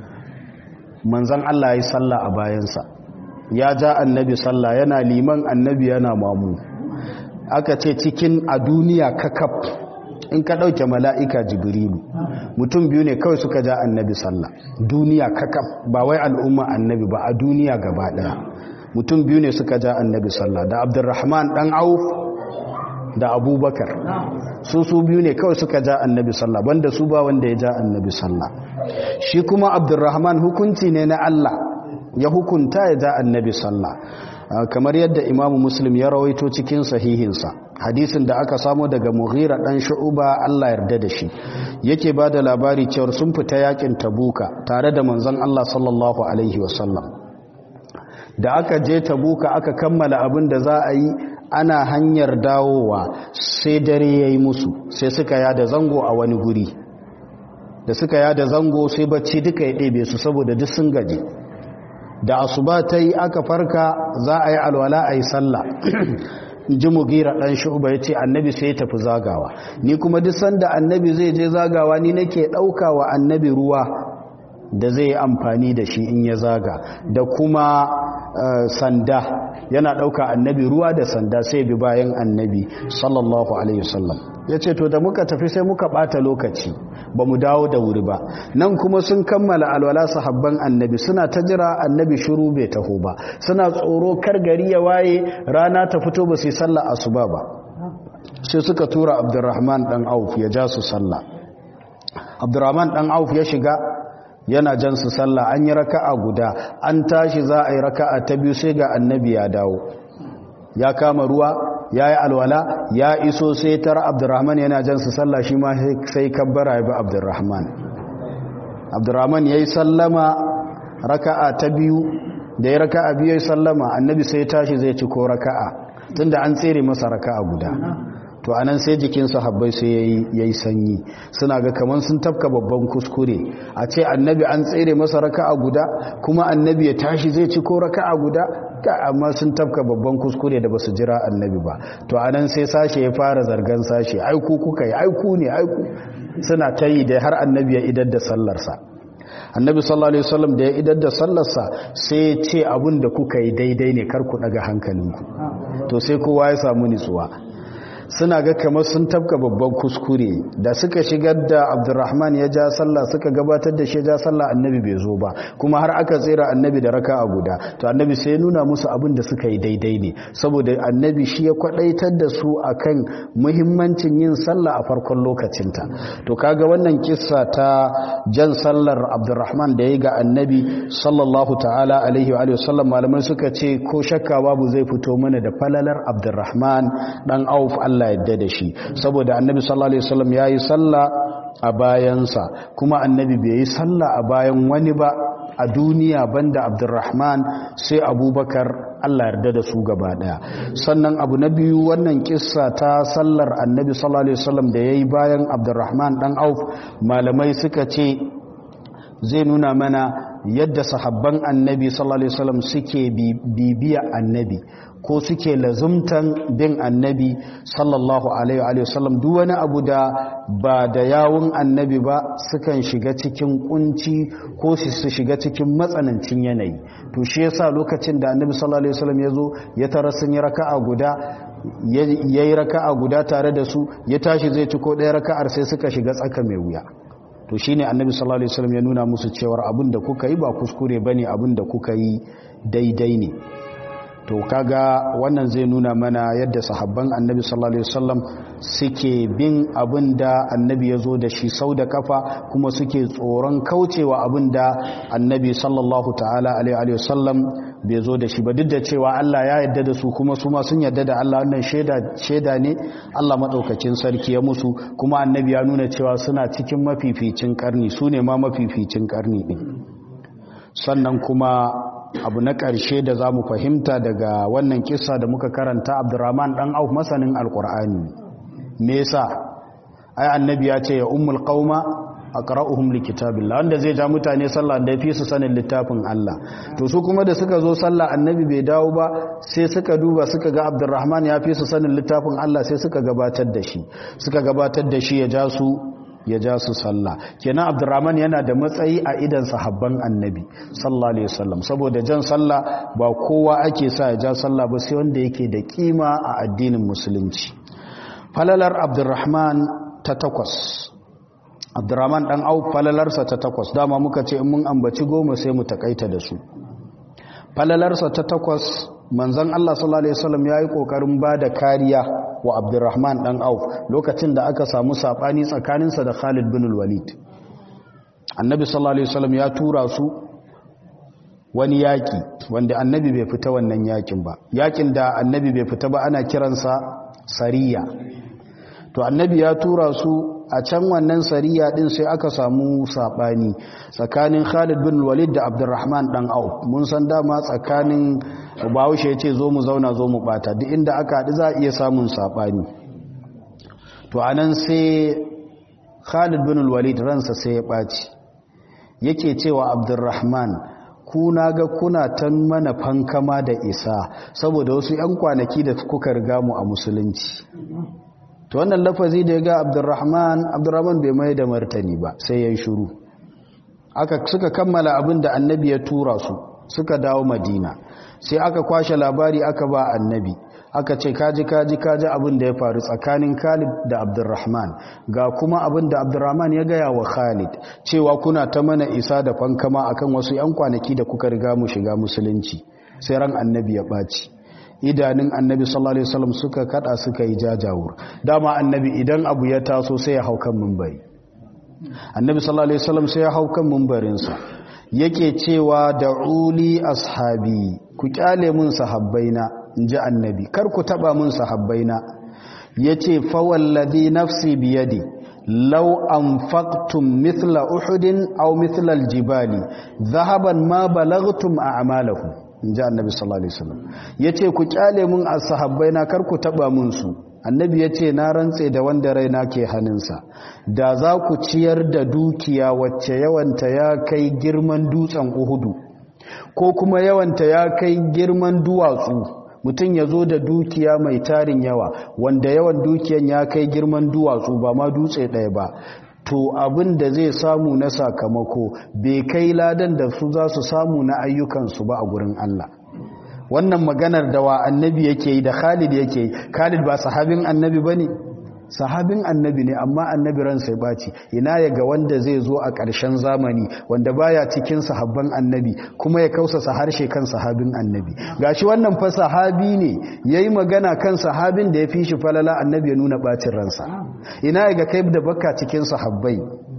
manzan Allah ya yi sallah a bayansa ya ja annabi sallah yana liman annabi yana mamu aka ce cikin a duniya kakaf in ka ɗauke mala'ika jibrilu mutum biyu ne kawai suka ja annabi sallah duniya kakaf ba wai al'umma annabi ba a duniya gaba ɗaya mutum biyu ne suka ja annabi sallah da abdurrahman ɗan auf da abubakar su su biyu ne kawai suka ja annabi sallah banda su ba wanda ya ja annabi sallah shi kuma abdurrahman hukunci ne na Allah ya hukunta ya ja annabi sallah kamar yadda imamu muslim ya rawaito cikin sahihinsa hadisin da aka samu daga mughira dan shu'uba Allah yarda da shi yake ba da labari cewar sun fita yakin tabuka tare da manzon Allah sallallahu alaihi wasallam da aka je tabuka aka kammala abin da za a yi ana hanyar dawowa sai dare ya yi musu sai suka yada zango a wani guri da suka yada zango sai bacci duka ya ɗebe su saboda duk sun gaji da asuba ta yi aka farka za a yi alwala a yi sallah ji mugira ɗan shuba ya ce annabi sai ya tafi zagawa ni kuma duk sanda annabi zai je zagawa ni nake ɗauka wa annabi ruwa da zai yi amfani da shi in ya zaga da kuma sanda yana ɗauka annabi ruwa da sanda sai bi bayan annabi sallallahu alaihi wasallam ya ce to da muka tafi sai muka ɓata lokaci ba mu dawo da wuri ba nan kuma sun kammala alwala sahabban annabi suna ta jira annabi shiru bai taho ba suna tsoro kar gari ya waye rana ta fito ba su yi sallah asuba ba sai suka tura abdurrahman dan auf ya ja su sallah abdurrahman dan auf ya shiga yana jan su sallah an yi raka'a guda an tashi za a yi raka'a ta biyu sai ga annabi ya dawo ya kama ruwa ya yi alwala ya iso sai tara abdurrahman yana jan su sallah shi ma sai kabbara ya bi abdurrahman abdurrahman ya yi sallama raka'a ta biyu da ya raka'a biyu ya yi sallama annabi sai tashi zai ci ko raka'a tunda an tsere masa raka'a guda to anan sai jikin sahabbai sai yayi sanyi suna ga kaman sun tafka babban kuskure a ce annabi an tsere masa raka'a guda kuma annabi ya tashi zai ci ko raka'a guda amma sun tafka babban kuskure da basu jira annabi ba to anan sai sashe ya fara zargan sashe aiku kuka yi aiku ne aiku suna ta yi da har annabi ya idar da sallarsa annabi sallallahu alaihi wasallam da ya idar da sallarsa sai ya ce abin da kuka yi daidai ne kar ku daga hankalinku to sai kowa ya samu nitsuwa suna ga kamar sun tafka babban kuskure da suka shigar da abdurrahman ya ja sallah suka gabatar da shi ja sallah annabi bai zo ba kuma har aka tsira annabi da raka a guda to annabi sai nuna musu abin da suka yi daidai ne saboda annabi shi ya kwadaitar da su akan muhimmancin yin sallah a farkon lokacinta to kaga wannan kissa ta jan sallar abdurrahman da ya ga annabi sallallahu ta'ala alaihi wa sallam malamai suka ce ko shakka babu zai fito mana da falalar abdurrahman dan auf Allah Allah yadda da shi saboda annabi sallallahu alaihi wasallam yayi sallah a bayansa kuma annabi bai yi sallah a bayan wani ba a duniya banda Abdurrahman sai Abubakar Allah yarda da su gaba daya sannan abu na biyu wannan kissa ta sallar annabi sallallahu alaihi wasallam da yayi bayan Abdurrahman dan Auf malamai suka ce zai nuna mana yadda sahabban annabi sallallahu alaihi wasallam suke bibiya annabi ko suke lazumtan bin annabi sallallahu alaihi wasallam duk wani abu da ba da yawun annabi ba sukan shiga cikin kunci ko su shiga cikin matsanancin yanayi to shi yasa lokacin da annabi sallallahu alaihi wasallam ya zo ya tara sun yi raka'a guda ya yi raka'a guda tare da su ya tashi zai ci ko ɗaya raka'ar sai suka shiga tsaka mai wuya to shine annabi sallallahu alaihi wasallam ya nuna musu cewar abin da kuka yi ba kuskure bane abin da kuka yi daidai ne to kaga wannan zai nuna mana yadda sahabban annabi sallallahu alaihi wasallam suke bin abin da annabi ya zo da shi sau da kafa kuma suke tsoron kaucewa abin da annabi sallallahu ta'ala alaihi wasallam bai zo da shi ba duk da cewa Allah ya yarda da su kuma su ma sun yarda da Allah wannan shaida shaida ne Allah madaukakin sarki ya musu kuma annabi ya nuna cewa suna cikin mafificin karni su ne ma mafificin karni din sannan kuma abu na ƙarshe da za mu fahimta daga wannan kisa da muka karanta abdurrahman ɗan auf masanin alƙur'ani me yasa ai annabi ya ce ya ummul qauma aqra'uhum likitabillah wanda zai ja mutane sallah da yafi su sanin littafin Allah to su kuma da suka zo sallah annabi bai dawo ba sai suka duba suka ga abdurrahman ya fi su sanin littafin Allah sai suka gabatar da shi suka gabatar da shi ya ja su ya ja su sallah kenan abdurrahman yana da matsayi a idan sahabban annabi sallallahu alaihi wasallam saboda jan sallah ba kowa ake sa ya ja sallah ba sai wanda yake da kima a addinin musulunci falalar abdurrahman ta takwas abdurrahman dan au falalarsa ta takwas dama muka ce in mun ambaci goma sai mu takaita da su falalarsa ta takwas manzon Allah sallallahu alaihi wasallam yayi kokarin bada kariya wa Abdurrahman dan Auf lokacin da aka samu sabani tsakaninsa da Khalid bin Walid Annabi sallallahu alaihi wasallam ya tura su wani yaki wanda Annabi bai fita wannan yakin ba yakin da Annabi bai fita ba ana kiransa sariya to Annabi ya tura su a can wannan sariya din sai aka samu sabani tsakanin Khalid bin Walid da Abdurrahman dan Auf mun san dama tsakanin Bahaushe yace zo mu zauna zo mu bata duk inda aka haɗu za a iya samun sabani to anan sai Khalid bin Walid ransa sai ya ɓaci yake cewa Abdurrahman ku na ga kuna ta mana fankama da isa saboda wasu 'yan kwanaki da kuka riga mu a musulunci to wannan lafazi da ya ga Abdurrahman Abdurrahman bai mai da martani ba sai ya yi shuru aka suka kammala abin da annabi ya tura su suka dawo madina sai aka kwashe labari aka ba annabi aka ce kaji kaji kaji abin da ya faru tsakanin Khalid da Abdurrahman ga kuma abin da Abdurrahman ya gaya wa Khalid cewa kuna ta mana isa da fankama akan wasu yan kwanaki da kuka riga mu shiga musulunci sai ran annabi ya baci idanun annabi sallallahu alaihi wasallam suka kada suka yi jajawur dama annabi idan abu ya taso sai ya hau kan minbari annabi sallallahu alaihi wasallam sai ya hau kan minbarinsa yake cewa da'uli ashabi ku kyale mun sahabbaina inji annabi kar ku taba mun sahabbaina yace fa wallazi nafsi biyadi law anfaqtum mithla uhudin aw mithla aljibali dhahaban ma balaghtum a'malahum inji annabi sallallahu alaihi wasallam yace ku kyale mun ashabbaina kar ku taba mun su annabi ya ce na rantse da wanda raina ke hannunsa da za ku ciyar da dukiya wacce yawanta ya kai girman dutsen uhudu ko kuma yawanta ya kai girman duwatsu mutum ya zo da dukiya mai tarin yawa wanda yawan dukiyan ya kai girman duwatsu ba ma dutse ɗaya ba to abin da zai samu na sakamako bai kai ladan da su za su samu na ayyukansu ba a gurin Allah wannan maganar da wa annabi yake yi da Khalid yake yi Khalid ba sahabin annabi bane sahabin annabi ne amma annabi ran sai baci ina ya ga wanda zai zo a ƙarshen zamani wanda baya cikin sahabban annabi kuma ya kausasa harshe kan sahabin annabi gashi wannan fa sahabi ne yayi magana kan sahabin da ya fi shi falala annabi ya nuna bacin ransa ina ya ga kai da baka cikin sahabbai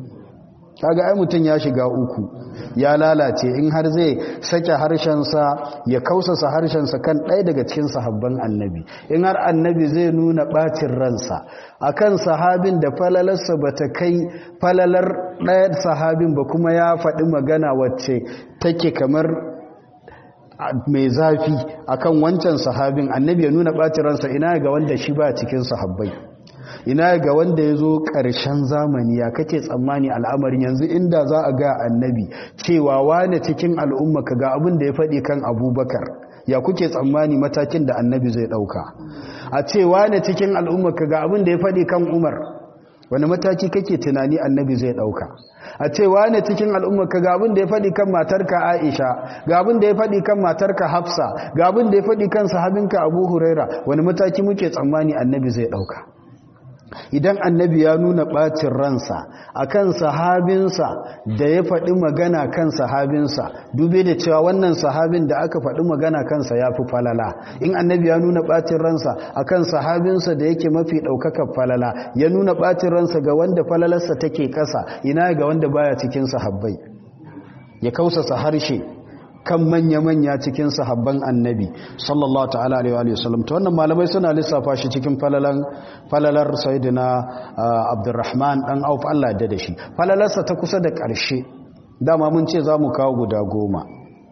kaga ai mutum ya shiga uku ya lalace in har zai sake harshensa ya kausasa harshensa kan ɗaya daga cikin sahabban annabi in har annabi zai nuna ɓacin ransa akan sahabin da falalarsa ba ta kai falalar ɗaya sahabin ba kuma ya faɗi magana wacce take kamar mai zafi akan wancan sahabin annabi ya nuna ɓacin ransa ina ga wanda shi ba cikin sahabbai ina ga wanda ya zo ƙarshen zamani ya kake tsammani al'amarin yanzu inda za a ga annabi cewa wane cikin al'umma ka ga abin da ya faɗi kan abubakar ya kuke tsammani matakin da annabi zai ɗauka a ce wane cikin al'umma ka ga abin da ya faɗi kan umar wani mataki kake tunani annabi zai ɗauka a ce wane cikin al'umma ka ga abin da ya faɗi kan matarka aisha ga abin da ya faɗi kan matarka hafsa ga abin da ya faɗi kan sahabinka abu huraira wani mataki muke tsammani annabi zai ɗauka idan annabi ya nuna ɓacin ransa akan sahabinsa da ya faɗi magana kan sahabinsa dube da cewa wannan sahabin da aka faɗi magana kansa ya fi falala in annabi ya nuna ɓacin ransa akan sahabinsa da yake mafi ɗaukakar falala ya nuna ɓacin ransa ga wanda falalarsa take ƙasa ina ga wanda baya cikin sahabbai ya kausasa harshe kan manya-manya cikin sahabban annabi sallallahu ta'ala alaihi wa sallam to wannan malamai suna lissafa shi cikin falalan falalar sayyidina abdurrahman dan auf Allah da da shi falalarsa ta kusa da ƙarshe dama mun ce za mu kawo guda goma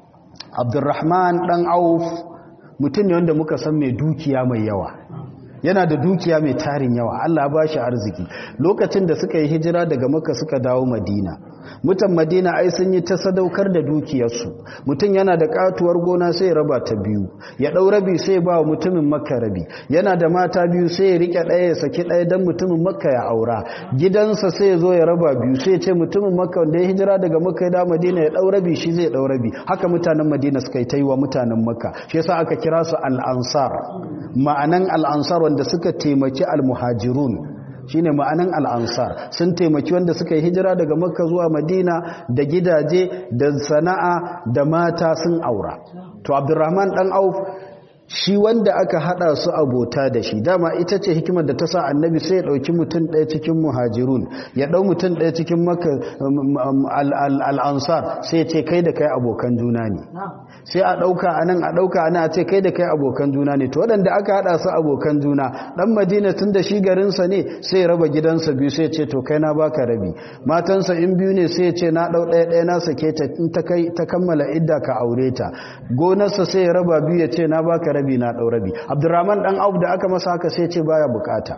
abdurrahman dan auf mutum ne wanda muka san mai dukiya mai yawa yana da dukiya mai tarin yawa Allah ba shi arziki lokacin da suka yi hijira daga maka suka dawo madina mutan madina ai sun yi ta sadaukar da dukiyarsu mutum yana da katuwar gona sai ya raba ta biyu ya ɗau rabi sai ba wa mutumin makka rabi yana da mata biyu sai ya rike ɗaya ya saki ɗaya don mutumin makka ya aura gidansa sai ya zo ya raba biyu sai ya ce mutumin makka wanda ya hijira daga makka ya da madina ya ɗau rabi shi zai ɗau rabi haka mutanen madina suka yi ta yi wa mutanen makka shi yasa aka kira su al'ansar ma'anan al'ansar wanda suka taimaki al-muhajirun shine ma'anan al'ansar sun taimaki wanda suka yi hijira daga makka zuwa madina da gidaje da sana'a da mata sun aura to abdurrahman dan auf shi wanda aka hada su abota da shi dama ita ce hikimar da ta sa annabi sai ya dauki mutum ɗaya cikin muhajirun ya dau mutum ɗaya cikin maka al'ansar sai ya ce kai da kai abokan juna ne sai a ɗauka a nan a ɗauka a nan a ce kai da kai abokan juna ne to waɗanda aka hada su abokan juna ɗan madina tun da shi garinsa ne sai ya raba gidansa biyu sai ya ce to kai na baka rabi matansa in biyu ne sai ya ce na ɗau ɗaya ɗaya na sake ta in ta kammala idda ka aure ta gonarsa sai ya raba biyu ya ce na baka rabi na ɗau rabi abdurrahman ɗan auf da aka masa haka sai ce baya bukata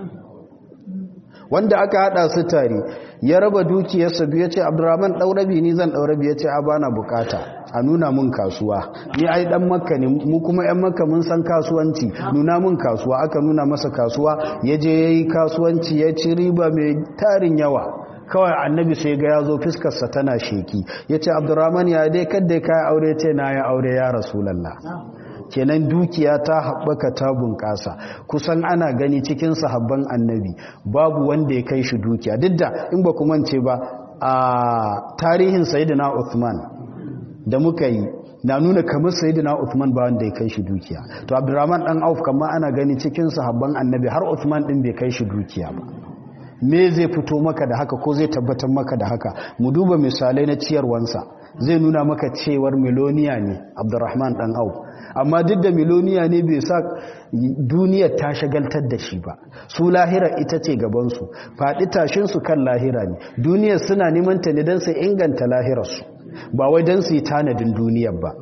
wanda aka hada su tare ya raba dukiyarsa biyu ya ce abdurrahman ɗau rabi ni zan ɗau rabi ya ce a bana bukata a nuna mun kasuwa ni ai dan makka ne mu kuma yan makka mun san kasuwanci nuna mun kasuwa aka nuna masa kasuwa ya je yayi kasuwanci ya ci riba mai tarin yawa kawai annabi sai ga ya zo fiskarsa tana sheki ya ce abdurrahman ya dai kadda ka aure ce na ya aure ya rasulallah kenan dukiya ta haɓaka ta bunƙasa kusan ana gani cikin sahabban annabi babu wanda ya kai shi dukiya duk da in ba kuma ce ba a tarihin sayyidina Uthman da muka yi na nuna kamar sayyidina Uthman ba wanda ya kai shi dukiya to Abdurrahman dan Auf kamar ana gani cikin sahabban annabi har Uthman din bai kai shi dukiya ba me zai fito maka da haka ko zai tabbatar maka da haka mu duba misalai na ciyarwansa zai nuna maka cewar miloniya ne Abdurrahman dan Auf amma duk da miloniya ne bai sa duniyar ta shagaltar da shi ba su lahira ita ce gabansu faɗi tashinsu kan lahira ne duniyar suna neman ta ne don su inganta lahirarsu ba wai don su yi tanadin duniyar ba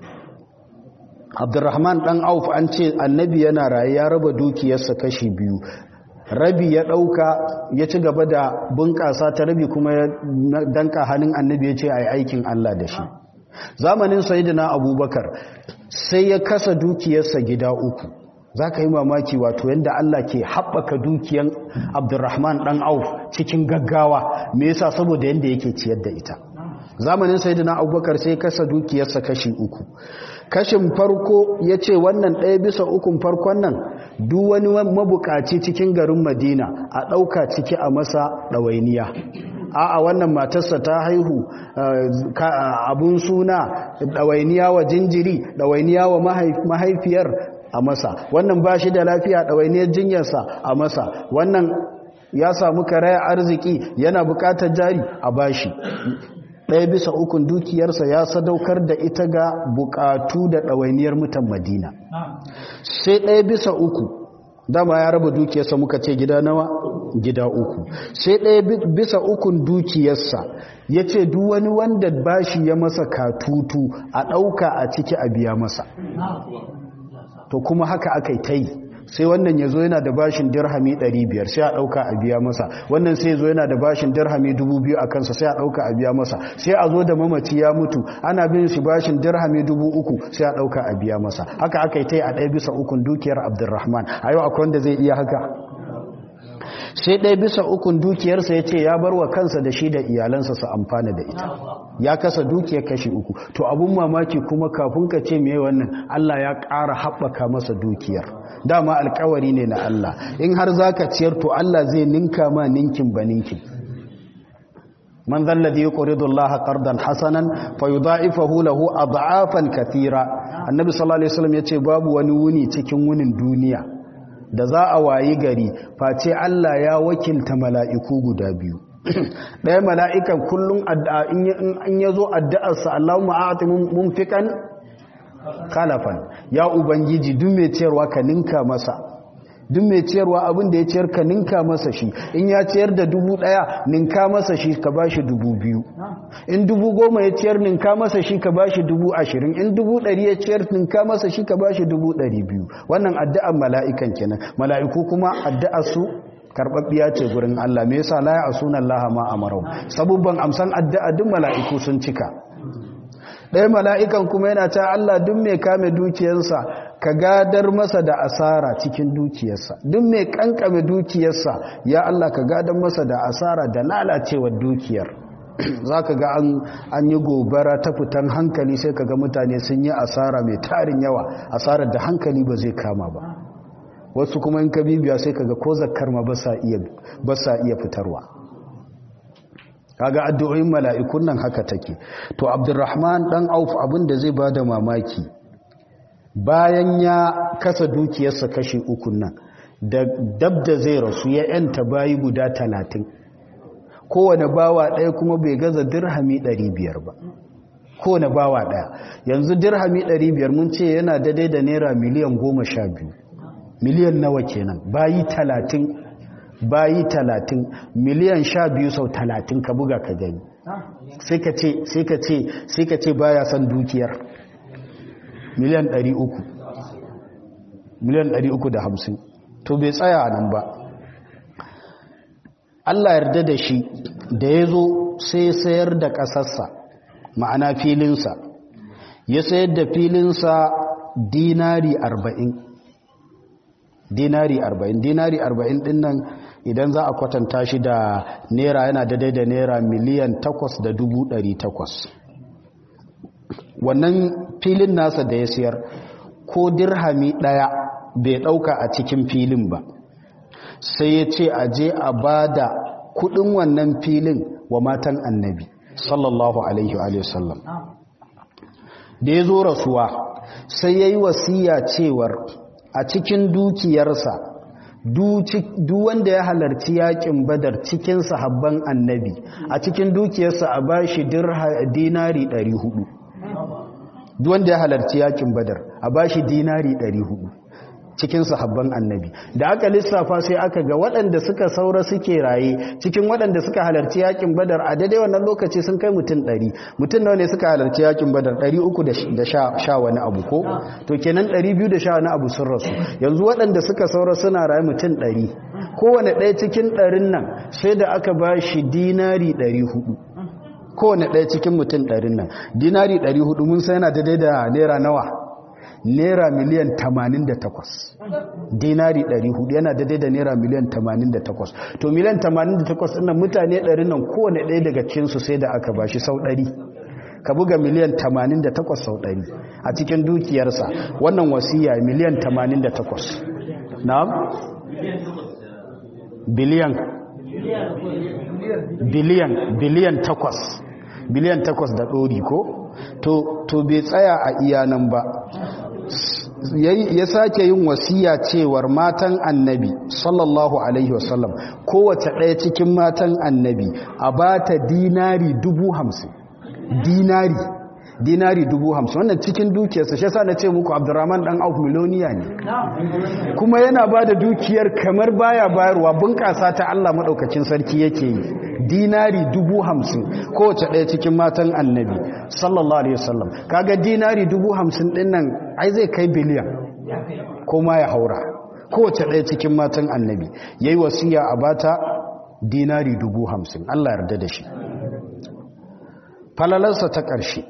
abdurrahman ɗan auf an ce annabi yana raye ya raba dukiyarsa kashi biyu rabi ya ɗauka ya ci gaba da bunƙasa ta rabi kuma ya danka hannun annabi ya ce a yi aikin allah da shi zamanin sayidina abubakar sai ya kasa dukiyarsa gida uku za ka yi mamaki wato yadda Allah ke haɓaka dukiyan abdurrahman ɗan auf cikin gaggawa me yasa saboda yadda yake ciyar da ita zamanin sayidina abubakar sai kasa dukiyarsa kashi uku kashin farko ya ce wannan ɗaya bisa ukun farkon nan duk wani mabukaci cikin garin madina a ɗauka ciki a masa ɗawainiya a'a wannan matarsa ta haihu abun suna ɗawainiya wa jinjiri ɗawainiya wa mahaifiyar a masa wannan ba shi da lafiya ɗawainiyar jinyarsa a masa wannan ya samu karaya arziki yana buƙatar jari a bashi ɗaya bisa ukun dukiyarsa ya sadaukar da ita ga buƙatu da ɗawainiyar mutan madina sai ɗaya bisa uku dama ya raba dukiyarsa muka ce gida nawa gida uku sai ɗaya bisa ukun dukiyarsa ya ce duk wani wanda bashi ya masa katutu a ɗauka a ciki a biya masa to kuma haka aka yi ta yi sai wannan ya zo yana da bashin dirhami 500 sai a ɗauka a biya masa wannan sai zo yana da bashin dirhami 2000 a kansa sai a ɗauka a biya masa sai a zo da mamaci ya mutu ana bin shi bashin dirhami 3000 sai a ɗauka a biya masa haka aka yi ta yi a ɗaya bisa ukun dukiyar abdurrahman a yau akwai wanda zai iya haka sai ɗaya bisa ukun dukiyarsa ya ce ya bar wa kansa da shi da iyalansa su amfana da ita ya kasa dukiyar kashi uku to abun mamaki kuma kafin ka ce mai wannan Allah ya ƙara haɓaka masa dukiyar dama alkawari ne na Allah in har za ka ciyar to Allah zai ninka ma ninkin ba ninkin man zalladhi yuqridu Allah qardan hasanan fayudha'ifahu lahu ad'afan kathira annabi sallallahu alaihi wasallam yace babu wani wuni cikin wunin duniya da za a wayi gari face Allah ya wakilta mala'iku guda biyu ɗaya mala'ikan kullum in ya zo addu'arsa Allahumma a'ati mumfikan kalafan ya ubangiji duk mai ciyarwa ka ninka masa duk mai ciyarwa abin da ya ciyar ka ninka masa shi in ya ciyar da dubu ɗaya ninka masa shi ka ba shi dubu biyu in dubu goma ya ciyar ninka masa shi ka ba shi dubu ashirin in dubu ɗari ya ciyar ninka masa shi ka ba shi dubu ɗari biyu wannan addu'ar mala'ikan kenan mala'iku kuma addu'ar su karɓaɓɓiya ce gurin Allah me yasa la ya asuna Allah ma amarau sabubban amsan addu'a duk mala'iku sun cika ɗaya mala'ikan kuma yana ta Allah duk mai kame dukiyarsa ka gadar masa da asara cikin dukiyarsa duk mai kankame dukiyarsa ya Allah ka gadar masa da asara da lalacewar dukiyar za ka ga an yi gobara ta fitan hankali sai ka ga mutane sun yi asara mai tarin yawa asarar da hankali ba zai kama ba wasu kuma in ka bibiya sai ka ga ko zakar ma ba sa iya fitarwa kaga addu'o'in mala'ikun nan haka take to abdurrahman dan auf abin da zai bada mamaki bayan ya kasa dukiyarsa kashi uku nan da dab da zai rasu ya yanta bayi guda talatin kowane bawa ɗaya kuma bai gaza dirhami ɗari biyar ba kowane bawa ɗaya yanzu dirhami ɗari biyar mun ce yana daidai da naira miliyan goma sha biyu miliyan nawa kenan bayi talatin bayi talatin miliyan sha biyu sau talatin ka buga ka gani sai ka ce sai ka ce sai ka ce baya son dukiyar miliyan ɗari uku miliyan ɗari uku da hamsin to bai tsaya nan ba Allah yarda da shi da ya zo sai sayar da ƙasarsa ma'ana filinsa ya sayar da filinsa dinari arba'in dinari arba'in dinari arba'in din nan idan za a kwatanta shi da naira yana daidai da naira miliyan takwas da dubu ɗari takwas wannan filin nasa da ya siyar ko dirhami ɗaya bai ɗauka a cikin filin ba sai ya ce a je a ba da kudin wannan filin wa matan annabi sallallahu alaihi wa sallam da ya zo rasuwa sai ya yi wasiya cewar a cikin dukiyarsa duk wanda ya halarci yakin badar cikin sahabban annabi a cikin dukiyarsa a ba shi dinari 400 duk wanda ya halarci yakin badar a ba shi dinari 400 cikin sahabban annabi da aka lissafa sai aka ga waɗanda suka saura suke raye cikin waɗanda suka halarci yakin badar a daidai wannan lokaci sun kai mutum ɗari mutum nawa ne suka halarci yakin badar ɗari uku da sha wani abu ko to kenan ɗari biyu da sha wani abu sun rasu yanzu waɗanda suka saura suna raye mutum ɗari kowane ɗaya cikin ɗarin nan sai da aka ba shi dinari ɗari hudu kowane ɗaya cikin mutum ɗarin nan dinari ɗari hudu mun sai yana daidai da naira nawa naira miliyan 88 dinari 400 yana daidai da naira miliyan 88 to miliyan 88 ɗin mutane 100 nan kowane ɗaya daga cinsu sai da aka bashi sau 100 ka buga miliyan 88 sau 100 a cikin dukiyarsa wannan wasiya miliyan 88 na biliyan biliyan biliyan 8 biliyan 8 da ɗori ko to bai tsaya a iyanan ba ya sake yin wasiya cewar matan annabi sallallahu alaihi wasallam kowace ɗaya cikin matan annabi a ba ta dinari dubu hamsin dinari dinari dubu hamsin wannan cikin dukiyarsa shi sa na ce muku abdurrahman dan auf miloniya ne kuma yana ba da dukiyar kamar baya bayarwa bunƙasa ta allah maɗaukacin sarki yake yi dinari dubu hamsin kowace ɗaya cikin matan annabi sallallahu alaihi wasallam kaga dinari dubu hamsin ɗin nan ai zai kai biliyan ko ma ya haura kowace ɗaya cikin matan annabi yayi wasiya a bata dinari dubu hamsin Allah yarda da shi falalarsa ta ƙarshe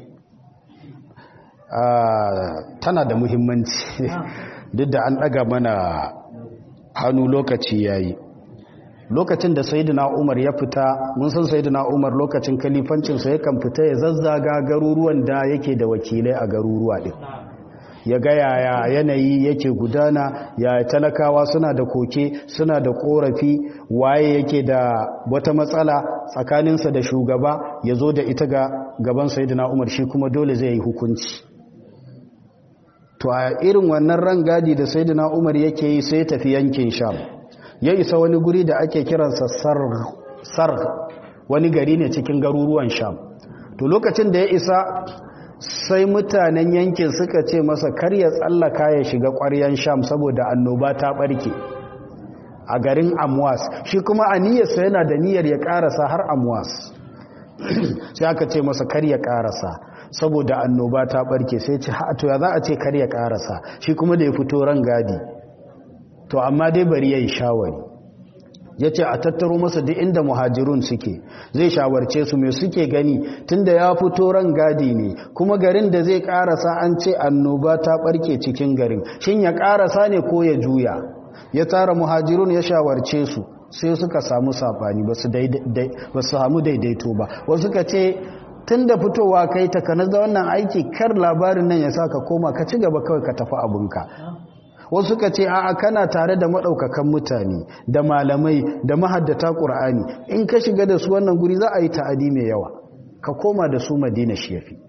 tana da muhimmanci duk da an ɗaga mana hannu lokaci yayi lokacin da sayyidina Umar ya fita mun san sayyidina Umar lokacin kalifancin sa yakan fita ya zazzaga garuruwan da yake da wakilai a garuruwa din ya ga yaya yanayi yake gudana ya talakawa suna da koke suna da korafi waye yake da wata matsala tsakaninsa da shugaba ya zo da ita ga gaban sayyidina Umar shi kuma dole zai yi hukunci to a irin wannan rangadi da sayyidina Umar yake yi sai tafi yankin Sham ya isa wani guri da ake kiransa sarg wani gari ne cikin garuruwan sham to lokacin da ya isa sai mutanen yankin suka ce masa kar ya tsallaka ya shiga ƙwaryan sham saboda annoba ta ɓarke a garin amwas shi kuma a niyyarsa yana da niyyar ya ƙarasa har amwas sai aka ce masa kar ya ƙarasa saboda annoba ta ɓarke sai ce to ya za a ce kar ya ƙarasa shi kuma da ya fito ran gadi to amma dai bari ya yi shawari ya ce a tattaro masa duk inda muhajirun suke zai shawarce su mai suke gani tunda ya fito ran gadi ne kuma garin da zai karasa an ce annoba ta barke cikin garin shin ya karasa ne ko ya juya ya tara muhajirun ya shawarce su sai suka samu safani ba su samu daidaito ba wasu ka ce tun da fitowa kai takanar da wannan aiki kar labarin nan ya sa ka koma ka ci gaba kawai ka tafi abinka wasu ka ce a'a kana tare da maɗaukakan mutane da malamai da mahaddata ƙur'ani in ka shiga da su wannan guri za a yi ta'adi mai yawa ka koma da su madina shi yafi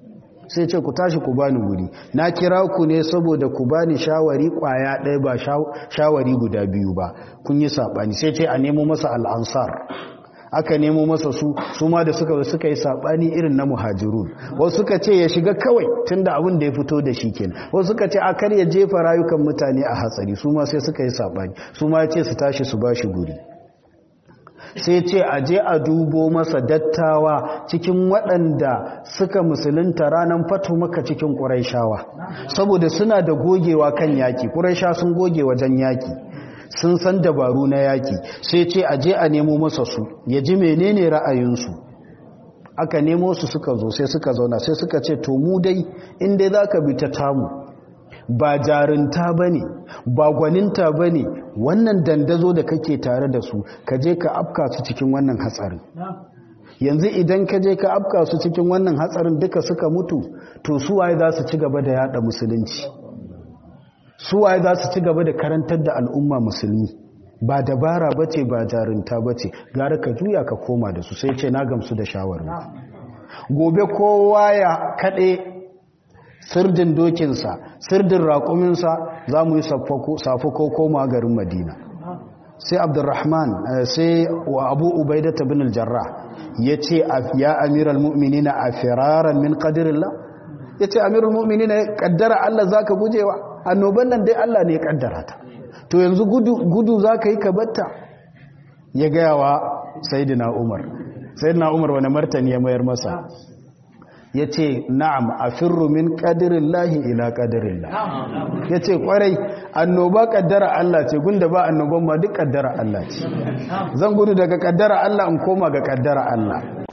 sai ce ku tashi ku bani guri na kira ku ne saboda ku bani shawari kwaya ɗaya ba shawari guda biyu ba kun yi saɓani sai ce a nemo masa al'ansar aka nemo masa su su ma da suka suka yi saɓani irin na muhajirun wasu suka ce ya shiga kawai tun da abin da ya fito da shi kenan wasu suka ce a kar ya jefa rayukan mutane a hatsari su ma sai suka yi saɓani su ma ya ce su tashi su ba shi guri sai ce a je a dubo masa dattawa cikin waɗanda suka musulunta ranar fatu maka cikin ƙuraishawa saboda suna da gogewa kan yaƙi ƙuraisha sun goge wajen yaƙi sun san dabaru na yaƙi sai ce a je a nemo masa su ya ji menene ra'ayinsu aka nemo su suka zo sai suka zauna sai suka ce to mu dai inda za ka bi ta tamu ba jarinta ba ne ba gwaninta ba ne wannan dandazo da kake tare da su ka je ka afka su cikin wannan hatsarin yanzu idan ka je ka afka su cikin wannan hatsarin duka suka mutu to suwaye za su ci gaba da yada musulunci suwaye za su ci gaba da karantar da al'umma musulmi ba dabara ba ce ba jarinta ba ce gara ka juya ka koma da su sai ce na gamsu da shawarar gobe kowa ya kaɗe sirdin dokinsa sirdin raƙuminsa za mu yi safi ko koma garin madina sai abdurrahman sai wa abu ubaidata bin aljarra ya ce ya amiral mu'minina a firaran min ƙadirillah ya ce amiral mu'minina ƙaddara allah za ka gujewa annoban nan dai allah ne ya ƙaddara ta to yanzu gudu za ka yi ka batta ya gaya wa sayidina umar sayidina umar wani martani ya mayar masa ya ce na'am a firru min ƙadirin lahi ila ƙadirin lahi ya ce ƙwarai annoba ƙaddara Allah ce gunda ba annoban ma duk ƙaddara Allah ce zan gudu daga ƙaddara Allah in koma ga ƙaddara Allah